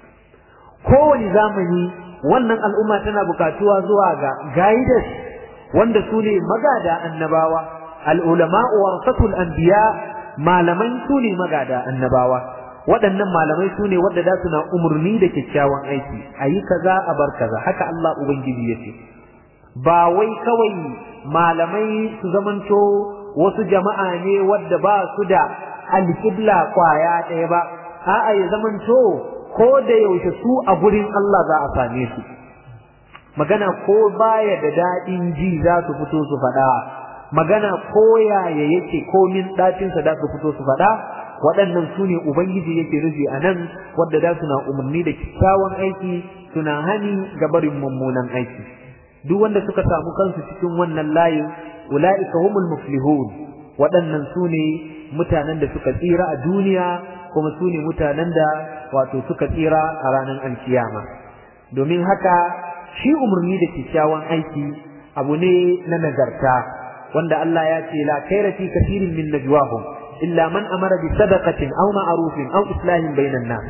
kowane zamani wannan al'umma tana bukatuwa zuwa ga guidance wanda su ne magada annabawa al'ulama warasatul anbiya malamai su ne magada annabawa waɗannan malamai su ne wadda da suna umarni da kyakkyawan aiki a yi kaza a bar kaza haka Allah Ubangiji ya ce ba wai kawai malamai su zamanto wasu jama'a ne wadda ba su da alƙibla kwaya ɗaya ba a'a ya zamanto ko da yaushe su a gurin Allah za a same su magana ko baya da daɗin ji za su fito su faɗa magana ko yaya yake komin ɗacinsa za su fito su faɗa waɗannan su ne ubangiji yake rufi a nan wadda da suna umarni da kyakkyawan aiki suna hani ga barin mummunan aiki duk wanda suka samu kansu cikin wannan layin ula'ika humul muflihun waɗannan su ne mutanen da suka tsira a duniya kuma su ne mutanen da wato suka tsira a ranar alkiyama domin haka shi umarni da kyakkyawan aiki abu ne na nagarta wanda Allah ya ce la kaira fi kathirin min najwahum illa man amara bi sadaqatin aw ma'rufin aw islahin bainan nas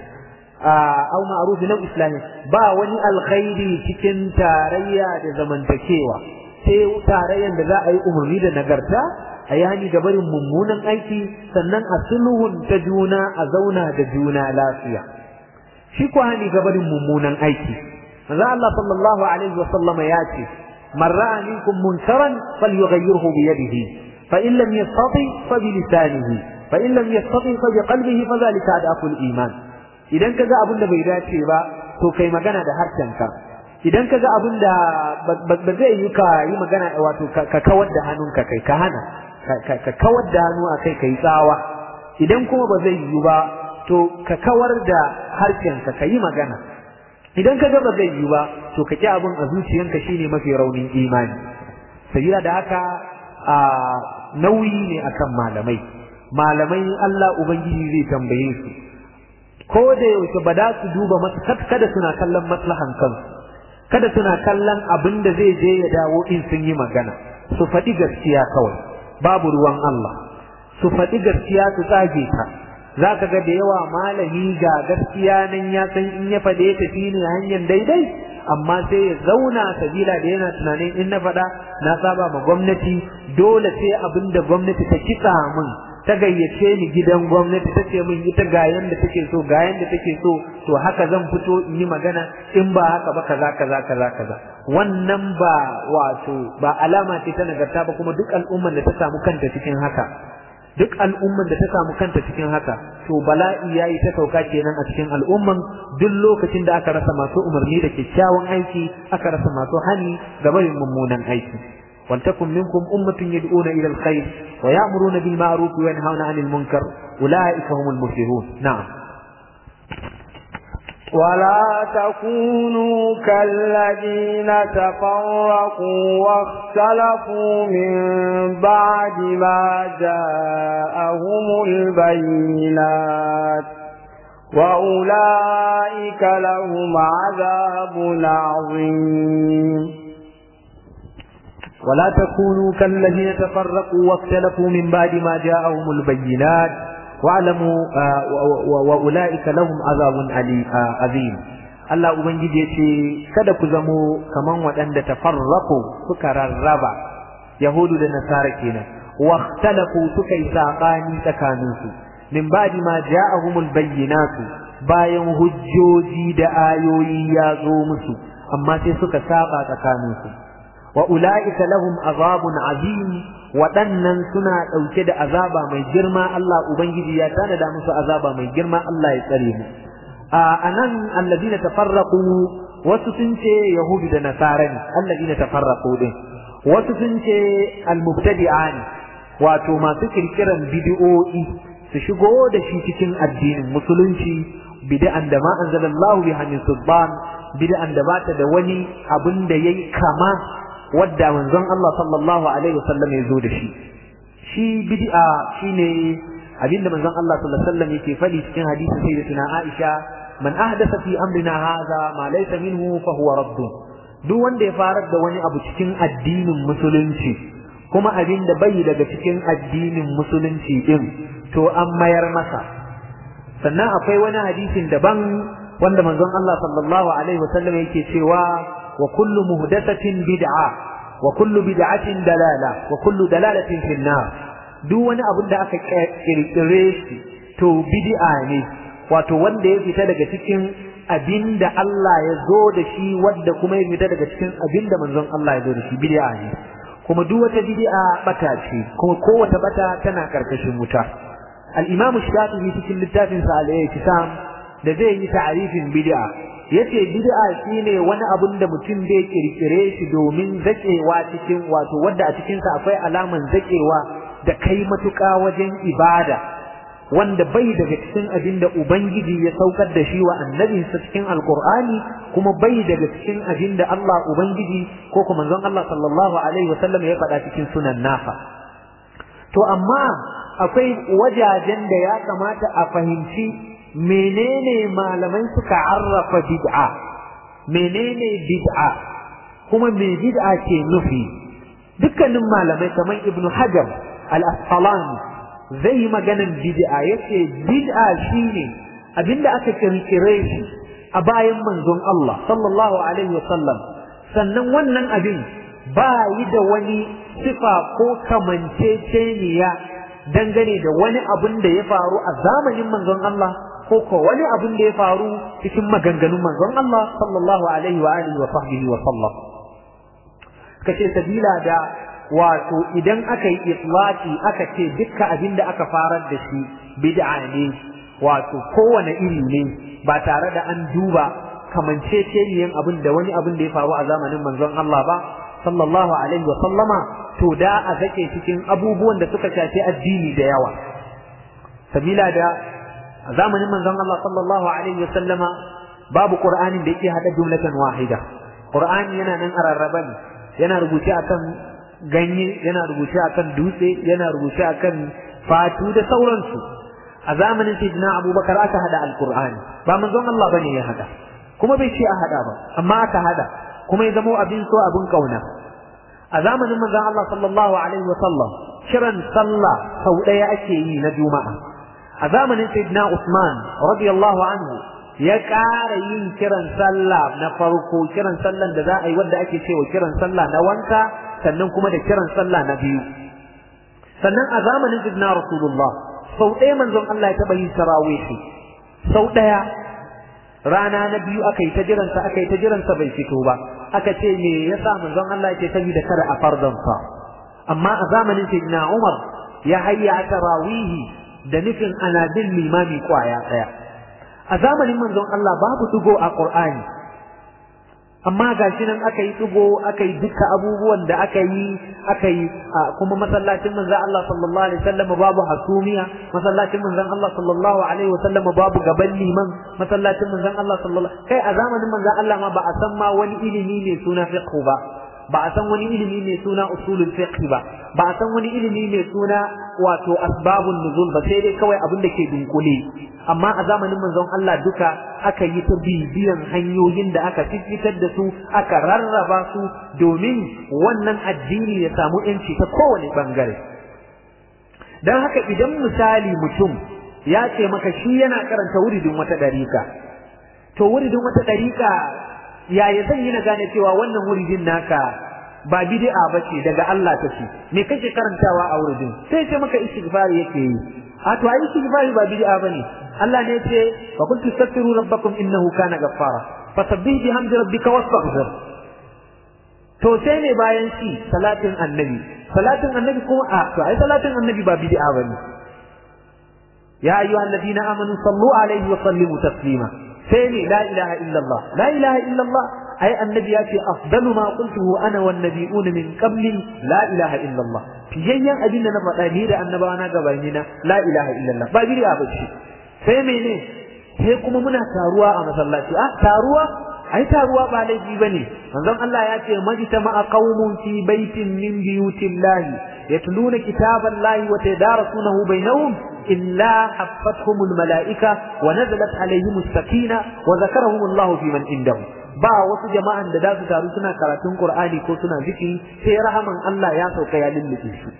aw ma'rufin aw islahin ba wani alkhairi cikin tarayya da zamantakewa sai tarayyan da za a yi umarni da nagarta a yi hani ga barin mummunan aiki sannan a sulhun ta juna a zauna da juna lafiya shi ko hani ga barin mummunan aiki manzo Allah sallallahu alaihi wa sallama ya ce man ra'a minkum munkaran falyughayyirhu bi yadihi fa in lam yastati fa bi lisanihi fa in lam yastati fa bi qalbihi fa dhalika adaful iman idan kaga abin da bai dace ba to kai magana da harshenka idan kaga abin da ba zai yi ka yi magana wato ka kawar da hannunka kai ka hana ka kawar da hannu a kai kai tsawa idan kuma ba zai yi ba to ka kawar da harshenka ka yi magana idan ka ga ba zai yi ba to ka ki abin a zuciyanka shine mafi raunin imani sabila da haka a nauyi ne akan malamai malamai Allah ubangiji zai tambaye su ko da yaushe ba da su duba kada suna kallon maslahan kansu kada suna kallon abin da zai je ya dawo in sun yi magana su faɗi gaskiya kawai babu ruwan Allah su faɗi gaskiya su tsage ta za ka ga da yawa malami ga gaskiya nan ya san in ya faɗe ta shi ne hanyar daidai amma sai ya zauna sabila da yana tunanin in na faɗa na saba ma gwamnati dole sai abin da gwamnati ta kitsa min ta gayyace ni gidan gwamnati ta ce min ita ga yanda take so ga yanda take so to haka zan fito in yi magana in ba haka ba kaza kaza kaza kaza wannan ba wato ba alama ce ta nagarta ba kuma duk al'umman da ta samu kanta cikin haka duk al'umman da ta samu kanta cikin haka to bala'i yayi ta sauka kenan a cikin al'umman duk lokacin da aka rasa masu umarni da kyakkyawan aiki aka rasa masu hani ga barin mummunan aiki ولتكن منكم أمة يدعون إلى الخير ويأمرون بالمعروف وينهون عن المنكر أولئك هم المفلحون نعم ولا تكونوا كالذين تفرقوا واختلفوا من بعد ما جاءهم البينات وأولئك لهم عذاب عظيم ولا تكونوا كالذين تفرقوا واختلفوا من بعد ما جاءهم البينات واعلموا واولئك لهم عذاب عظيم Allah Ubangiji ya ce, Kada ku zamo kaman waɗanda tafarraku suka rarraba, Yahudu da Nasara kenan, waktalafu suka yi saɓani tsakaninsu, min ba'di ma ja'ahumul bayyinatu bayan hujjoji da ayoyi ya zo musu, amma sai suka saba tsakaninsu. wa ula'ika lahum azabun azim waɗannan suna ɗauke da azaba mai girma Allah Ubangiji ya tanada musu azaba mai girma Allah ya tsare mu a nan alladina tafarraqu wasu sun ce yahudu da nasara ne alladina tafarraqu din wasu sun ce almubtadi'a ne wato masu kirkiran bid'o'i su shigo da shi cikin addinin musulunci bid'an da ma anzalallahu biha min sulban bid'an da bata da wani abin da yayi kama wadda manzon Allah sallallahu alaihi wasallam ya zo da shi shi bid'a shine abinda manzon Allah sallallahu alaihi wasallam yake faɗi cikin hadisin sayyidatina Aisha man ahdatha fi amrina hadha ma laysa minhu fa huwa radd duk wanda ya farar da wani abu cikin addinin musulunci kuma abin da bai daga cikin addinin musulunci din to an mayar masa sannan akwai wani hadisin daban wanda manzon Allah sallallahu alaihi wasallam yake cewa وكل مهدثة بدعة وكل بدعة دلالة وكل دلالة في النار duk wani abin da aka kirkire shi to bid'a ne wato wanda ya fita daga cikin abin da Allah ya zo da shi wanda kuma ya fita daga cikin abin da manzon Allah ya zo da shi bid'a ne kuma duk wata bid'a bata ce kuma kowace bata tana karkashin wuta al-Imam Shafi'i cikin littafin sa al-Ihtisam da zai yi ta'arifin bid'a yace bid'a shine wani abun da mutum bai kirkire shi domin zakewa cikin wato wanda a cikin sa akwai alaman zakewa da kai matuƙa wajen ibada wanda bai daga cikin abin da ubangiji ya saukar da shi wa annabinsa cikin alqur'ani kuma bai daga cikin abin da Allah ubangiji ko kuma manzon Allah sallallahu alaihi wasallam ya faɗa cikin sunan nafa to amma akwai wajajen da ya kamata a fahimci menene malamai suka arrafa bid'a menene bid'a kuma me bid'a ke nufi dukkanin malamai kamar ibn hajar al-asqalani zai yi maganan bid'a yace bid'a shine abinda aka kirkire shi a bayan manzon Allah sallallahu alaihi wasallam sannan wannan abin ba yi da wani sifa ko kamanceceniya dangane da wani abin da ya faru a zamanin manzon Allah ko ko wani abin da ya faru cikin maganganun manzon Allah sallallahu alaihi wa alihi wa sahbihi wa sallam kace sabila da wato idan aka yi itlaqi aka ce dukkan abin da aka farar da shi bid'a ne wato kowane iri ne ba tare da an duba kamanceceniyan abin da wani abin da ya faru a zamanin manzon Allah ba sallallahu alaihi wa sallama to da a zake cikin abubuwan da suka shafi addini da yawa sabila da a zamanin manzon Allah sallallahu alaihi wa sallama babu qur'anin da yake hada jumlatan wahida qur'ani yana nan a rarraba ne yana rubuce akan ganye yana rubuce akan dutse yana rubuce akan fatu da sauransu a zamanin sayyidina abubakar aka hada alqur'ani ba manzon Allah bane ya hada kuma bai ce a hada ba amma aka hada kuma ya zamo abin so abin kauna a zamanin manzon Allah sallallahu alaihi wa sallam kiran sallah sau daya ake yi na juma'a a zamanin sayyidina Usman radiyallahu anhu ya ƙara yin kiran sallah na farko kiran sallan da za a yi wanda ake cewa kiran sallah na wanka sannan kuma da kiran sallah na biyu sannan a zamanin sayyidina Rasulullah sau ɗaya manzon Allah ya taɓa yin tarawihi sau ɗaya rana na biyu aka yi ta jiransa aka yi ta jiransa bai fito ba aka ce me yasa manzon Allah yake saboda kada a farzansa amma a zamanin sayyidina Umar ya hayya tarawihi da nufin ana bin limami kwaya daya a zamanin manzon Allah babu dugo a Qur'ani amma gashi nan aka yi dugo aka yi duka abubuwan da aka yi aka yi kuma masallacin manzon Allah sallallahu alaihi wasallam babu hasumiya masallacin manzon Allah sallallahu alaihi wasallam babu gaban liman masallacin manzon Allah sallallahu kai a zamanin manzon Allah ma ba a san ma wani ilimi ne suna fiqh ba ba a san wani ilimi mai suna usulul fiqh ba ba a san wani ilimi mai suna wato asbabun nuzul ba sai dai kawai abin da ke dunkule amma a zamanin manzon Allah duka aka yi ta bibiyan hanyoyin da aka fitar da su aka rarraba su domin wannan addini ya samu yanci ta kowane bangare dan haka idan misali mutum ya ce maka shi yana karanta wuridin wata dariƙa to wuridin wata dariƙa yaya zan yi na gane cewa wannan wuridin naka ba bid'a bace daga Allah take me kake karantawa a wuridin sai ce maka istighfar yake yi a to ai istighfar ba bid'a bane Allah ne yace wa qul tastaghfiru rabbakum innahu kana ghaffara fasabbih bihamdi rabbika wastaghfir to sai ne bayan shi salatin annabi salatin annabi kuma a to ai salatin annabi ba bid'a bane ya ayyuhalladhina amanu sallu alaihi wa sallimu taslima sai ne la ilaha illallah la ilaha illallah ai annabi ya ce afdalu ma qultuhu ana wan nabiyun min qabli la ilaha illallah fiyayyan abin da na faɗa ni da annabawa na gabani na la ilaha illallah ba bid'a ba ce sai mene sai kuma muna taruwa a masallaci a taruwa ai taruwa ba laifi bane manzon Allah ya ce majtama'a qaumun fi baitin min biyutillahi yatluna kitaballahi wa tadarasunahu bainahum إلا حفتهم الملائكة ونزلت عليهم السكينة وذكرهم الله في من عندهم ba wasu jama'an da za su taru suna karatun Qur'ani ko suna zikiri sai rahaman Allah ya sauka ya lullube su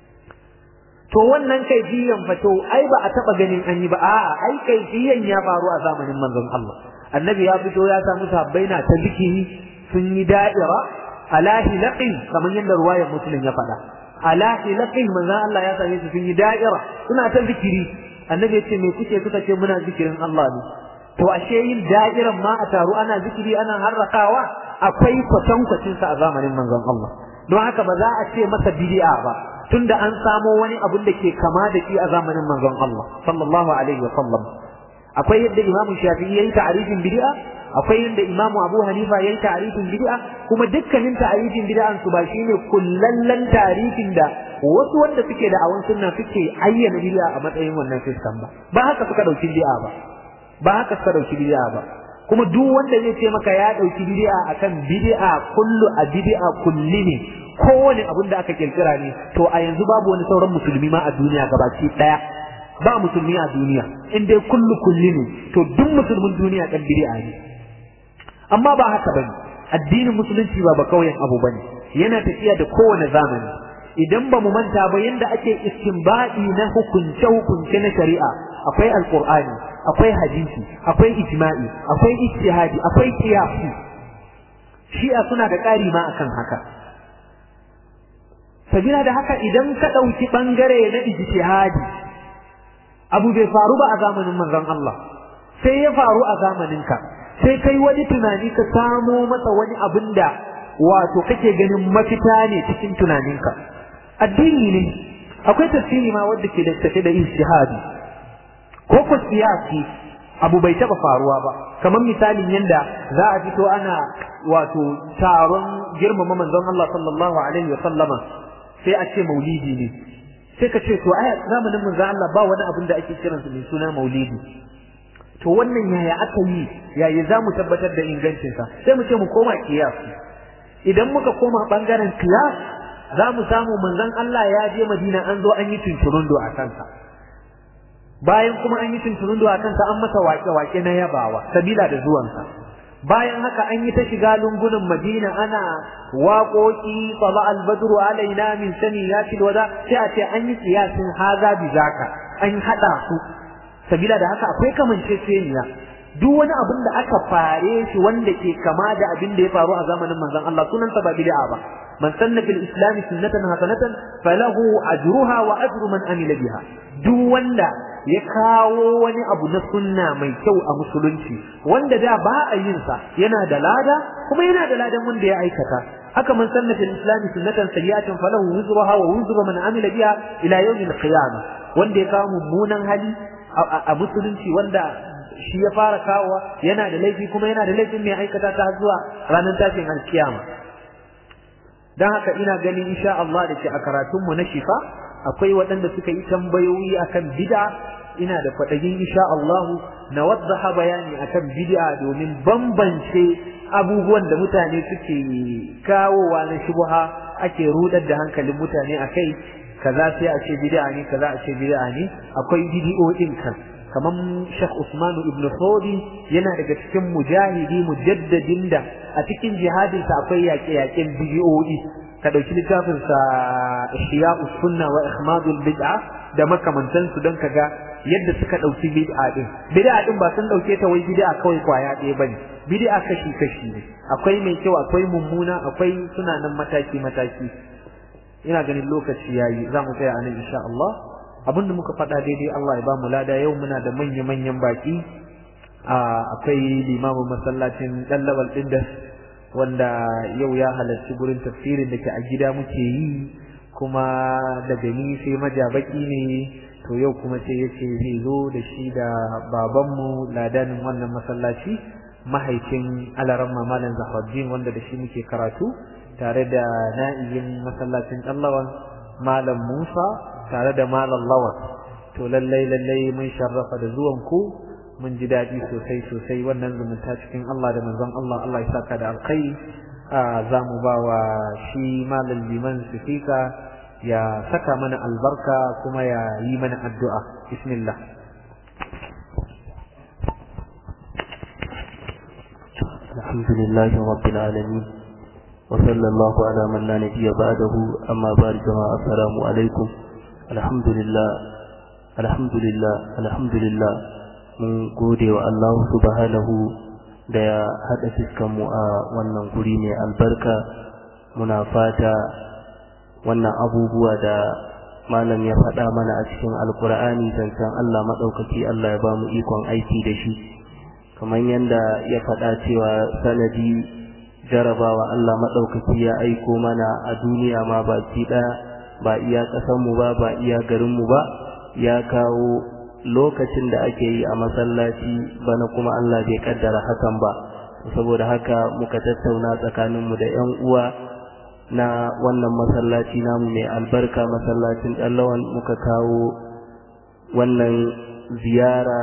to wannan kaifiyan fa to ai ba a taba ganin an yi ba a'a ai kaifiyan ya faru a zamanin manzon Allah annabi ya fito ya samu sabbai na ta zikiri sun yi da'ira ala hilaqin kamar yadda ruwayar muslim ya faɗa ala hilaqin manzon Allah ya same su sun yi da'ira suna ta zikiri annabi ya ce me kuke suka ce muna zikirin Allah ne to ashe yin da'iran ma a taru ana zikiri ana harrakawa akwai kwatankwacin sa a zamanin manzon Allah don haka ba za a ce masa bid'a ba tunda an samo wani abun da ke kama da shi a zamanin manzon Allah sallallahu alaihi wa sallam akwai yadda Imam Shafi'i yayin ta'arifin bid'a akwai yadda Imam Abu Hanifa yayin ta'arifin bid'a kuma dukkanin ta'arifin bid'an su ba shine kullallan ta'arifin da wasu wanda suke da awan sunna suke ayyana bid'a a matsayin wannan system ba ba haka suka dauki bid'a ba ba haka suka dauki bid'a ba kuma duk wanda zai ce maka ya dauki bid'a akan bid'a kullu a bid'a kulli ne kowane abin da aka kirkira ne to a yanzu babu wani sauran musulmi ma a duniya gabaki daya ba musulmi a duniya in dai kullu kulli ne to duk musulmin duniya kan bid'a ne amma ba haka bane addinin musulunci ba ba kauyen abu bane yana tafiya da kowane zamani idan ba mu manta ba yanda ake istinbadi na hukunce hukunce na shari'a akwai alqur'ani akwai hadisi akwai ijma'i akwai ijtihadi akwai qiyasi shi'a suna da ƙari ma akan haka sabila da haka idan ka ɗauki ɓangare na ijtihadi abu bai faru ba a zamanin manzon Allah sai ya faru a zamaninka sai kai wani tunani ka samo masa wani abin da wato kake ganin mafita ne cikin tunaninka addini ne akwai tafsiri ma wanda ke da tafi da ijtihadi ko ko siyasi abu bai taba faruwa ba kamar misalin yanda za a fito ana wato taron girmama manzon Allah sallallahu alaihi wa sallama sai a ce maulidi ne sai ka ce to ai zamanin manzon Allah ba wani abin da ake kiransa mai suna maulidi to wannan yaya aka yi yaya za mu tabbatar da ingancinsa sai mu ce mu koma kiyasi idan muka koma bangaren kiyas za mu samu manzon Allah ya je Madina an zo an yi tunturundo a kansa bayan kuma an yi tunturundo a kansa an masa wake-wake na yabawa sabila da zuwansa bayan haka an yi ta shiga lungunan Madina ana waƙoƙi tsala albadru alaina min sani ya wada sai a ce an yi kiyasin haza bi zaka an haɗa su sabila da haka akwai kamanceceniya duk wani abin da aka fare shi wanda ke kama da abin da ya faru a zamanin manzon Allah sunan sa ba bid'a ba man sanna fil islam sunnatan hasanatan falahu ajruha wa ajru man amila biha duk wanda ya kawo wani abu na sunna mai kyau a musulunci wanda da ba a yin sa yana da lada kuma yana da ladan wanda ya aikata haka man sanna fil islam sunnatan sayyi'atan falahu wizruha wa wizru man amila biha ila yawmil qiyamah wanda ya kawo mummunan hali a musulunci wanda shi ya fara kawowa yana da laifi kuma yana da laifin mai aikata ta zuwa ranar tashin alkiyama don haka ina ganin insha Allah da ke a karatunmu na shifa akwai waɗanda suka yi tambayoyi akan bid'a ina da kwaɗayin insha Allah na waddaha bayani akan bid'a domin bambance abubuwan da mutane suke kawowa na shubha ake rudar da hankalin mutane akai kaza sai a ce bid'a ne kaza a ce bid'a ne akwai bid'o'in kan kaman Sheikh Usman ibn Fodi yana daga cikin mujahidi mujaddadin da a cikin jihadin sa akwai yaƙe-yaƙen bid'o'i ka dauki littafin sa Ihya'us Sunna wa Ihmadul Bid'a da makamantan su don kaga yadda suka dauki bid'a din bid'a din ba sun dauke ta wai bid'a kawai kwaya ɗaya bane bid'a kashi kashi ne akwai mai kyau akwai mummuna akwai suna nan mataki mataki ina ganin lokaci yayi za mu tsaya a nan insha Allah abinda muka faɗa daidai Allah ya ba mu lada yau muna da manya manyan baki akwai limamin masallacin dallawal din da wanda yau ya halarci gurin tafsirin da ke a gida muke yi kuma daga ni sai majabaki ne to yau kuma sai yace zai zo da shi da babanmu ladanin wannan masallaci mahaifin alaramma malam Zahraddin wanda da shi muke karatu tare da na'iyin masallacin ɗallawan malam Musa tare da malam Lawan to lallai lallai mun sharrafa da zuwan ku mun ji daɗi sosai sosai wannan zumunta cikin Allah da manzon Allah Allah ya saka da alkhairi za mu ba wa shi malam liman sifika ya saka mana albarka kuma ya yi mana addu'a bismillah الحمد لله رب العالمين وصلى الله على من لا نبي بعده أما بعد جماعة السلام عليكم الحمد لله الحمد لله الحمد لله mun gode wa Allah subhanahu da ya haɗa fiskanmu a wannan guri mai albarka muna fata wannan abubuwa da malam ya faɗa mana a cikin alkur'ani zancen Allah maɗaukaki Allah ya ba mu ikon aiki da shi kamar yadda ya faɗa cewa sanadi jarabawa Allah maɗaukaki ya aiko mana a duniya ma baki ɗaya ba iya ƙasanmu ba ba iya garinmu ba ya kawo lokacin da ake yi a masallaci bana kuma Allah bai kaddara hakan ba saboda haka muka tattauna tsakaninmu da 'yan uwa na wannan masallaci namu mai albarka masallacin ɗallawan muka kawo wannan ziyara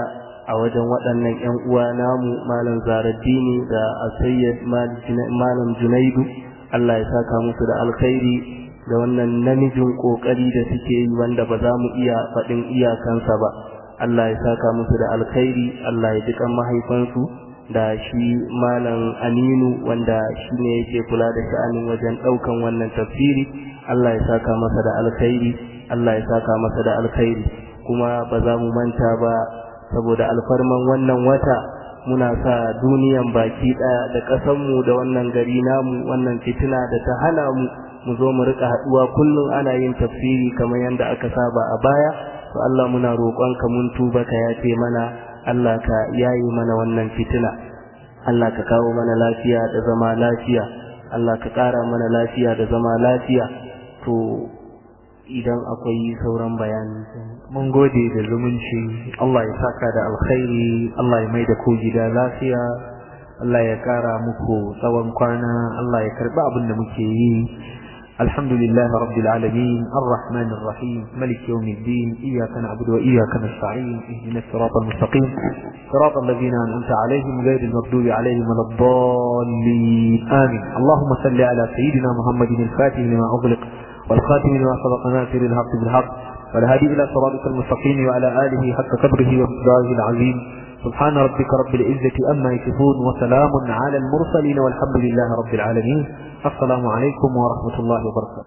a wajen waɗannan 'yan uwa namu malam zaraddini da asayyad malam junaidu Allah ya saka musu da alkhairi da wannan namijin kokari da suke yi wanda ba za mu iya faɗin iyakansa ba Allah ya saka musu da alkhairi Allah ya jikan mahaifansu da shi malam aminu wanda shi ne yake kula da sha'anin wajen ɗaukan wannan tafsiri Allah ya saka masa da alkhairi Allah ya saka masa da alkhairi kuma ba za mu manta ba saboda alfarman wannan wata muna sa duniyan baki ɗaya da ƙasanmu da wannan gari namu wannan fitina da ta hana mu mu zo mu rika haɗuwa kullum ana yin tafsiri kamar yadda aka saba a baya to Allah muna roƙonka mun tuba ka yafe mana Allah ka yayi mana wannan fitina Allah ka kawo mana lafiya da zama lafiya Allah ka ƙara mana lafiya da zama lafiya to idan akwai sauran bayani mun gode da zumunci Allah ya saka da alkhairi Allah ya mai da ku gida lafiya Allah ya kara muku tsawon kwana Allah ya karba abin da muke yi الحمد لله رب العالمين الرحمن الرحيم ملك يوم الدين إياك نعبد وإياك نستعين اهدنا الصراط المستقيم صراط الذين أنعمت عليهم غير المغضوب عليهم ولا الضالين آمين اللهم صل على سيدنا محمد الفاتح لما أغلق والخاتم لما سبق ناصر الحق بالحق والهادي إلى صراطك المستقيم وعلى آله حق قدره ومقداره العظيم سبحان ربك رب العزة أما يصفون وسلام على المرسلين والحمد لله رب العالمين السلام عليكم ورحمة الله وبركاته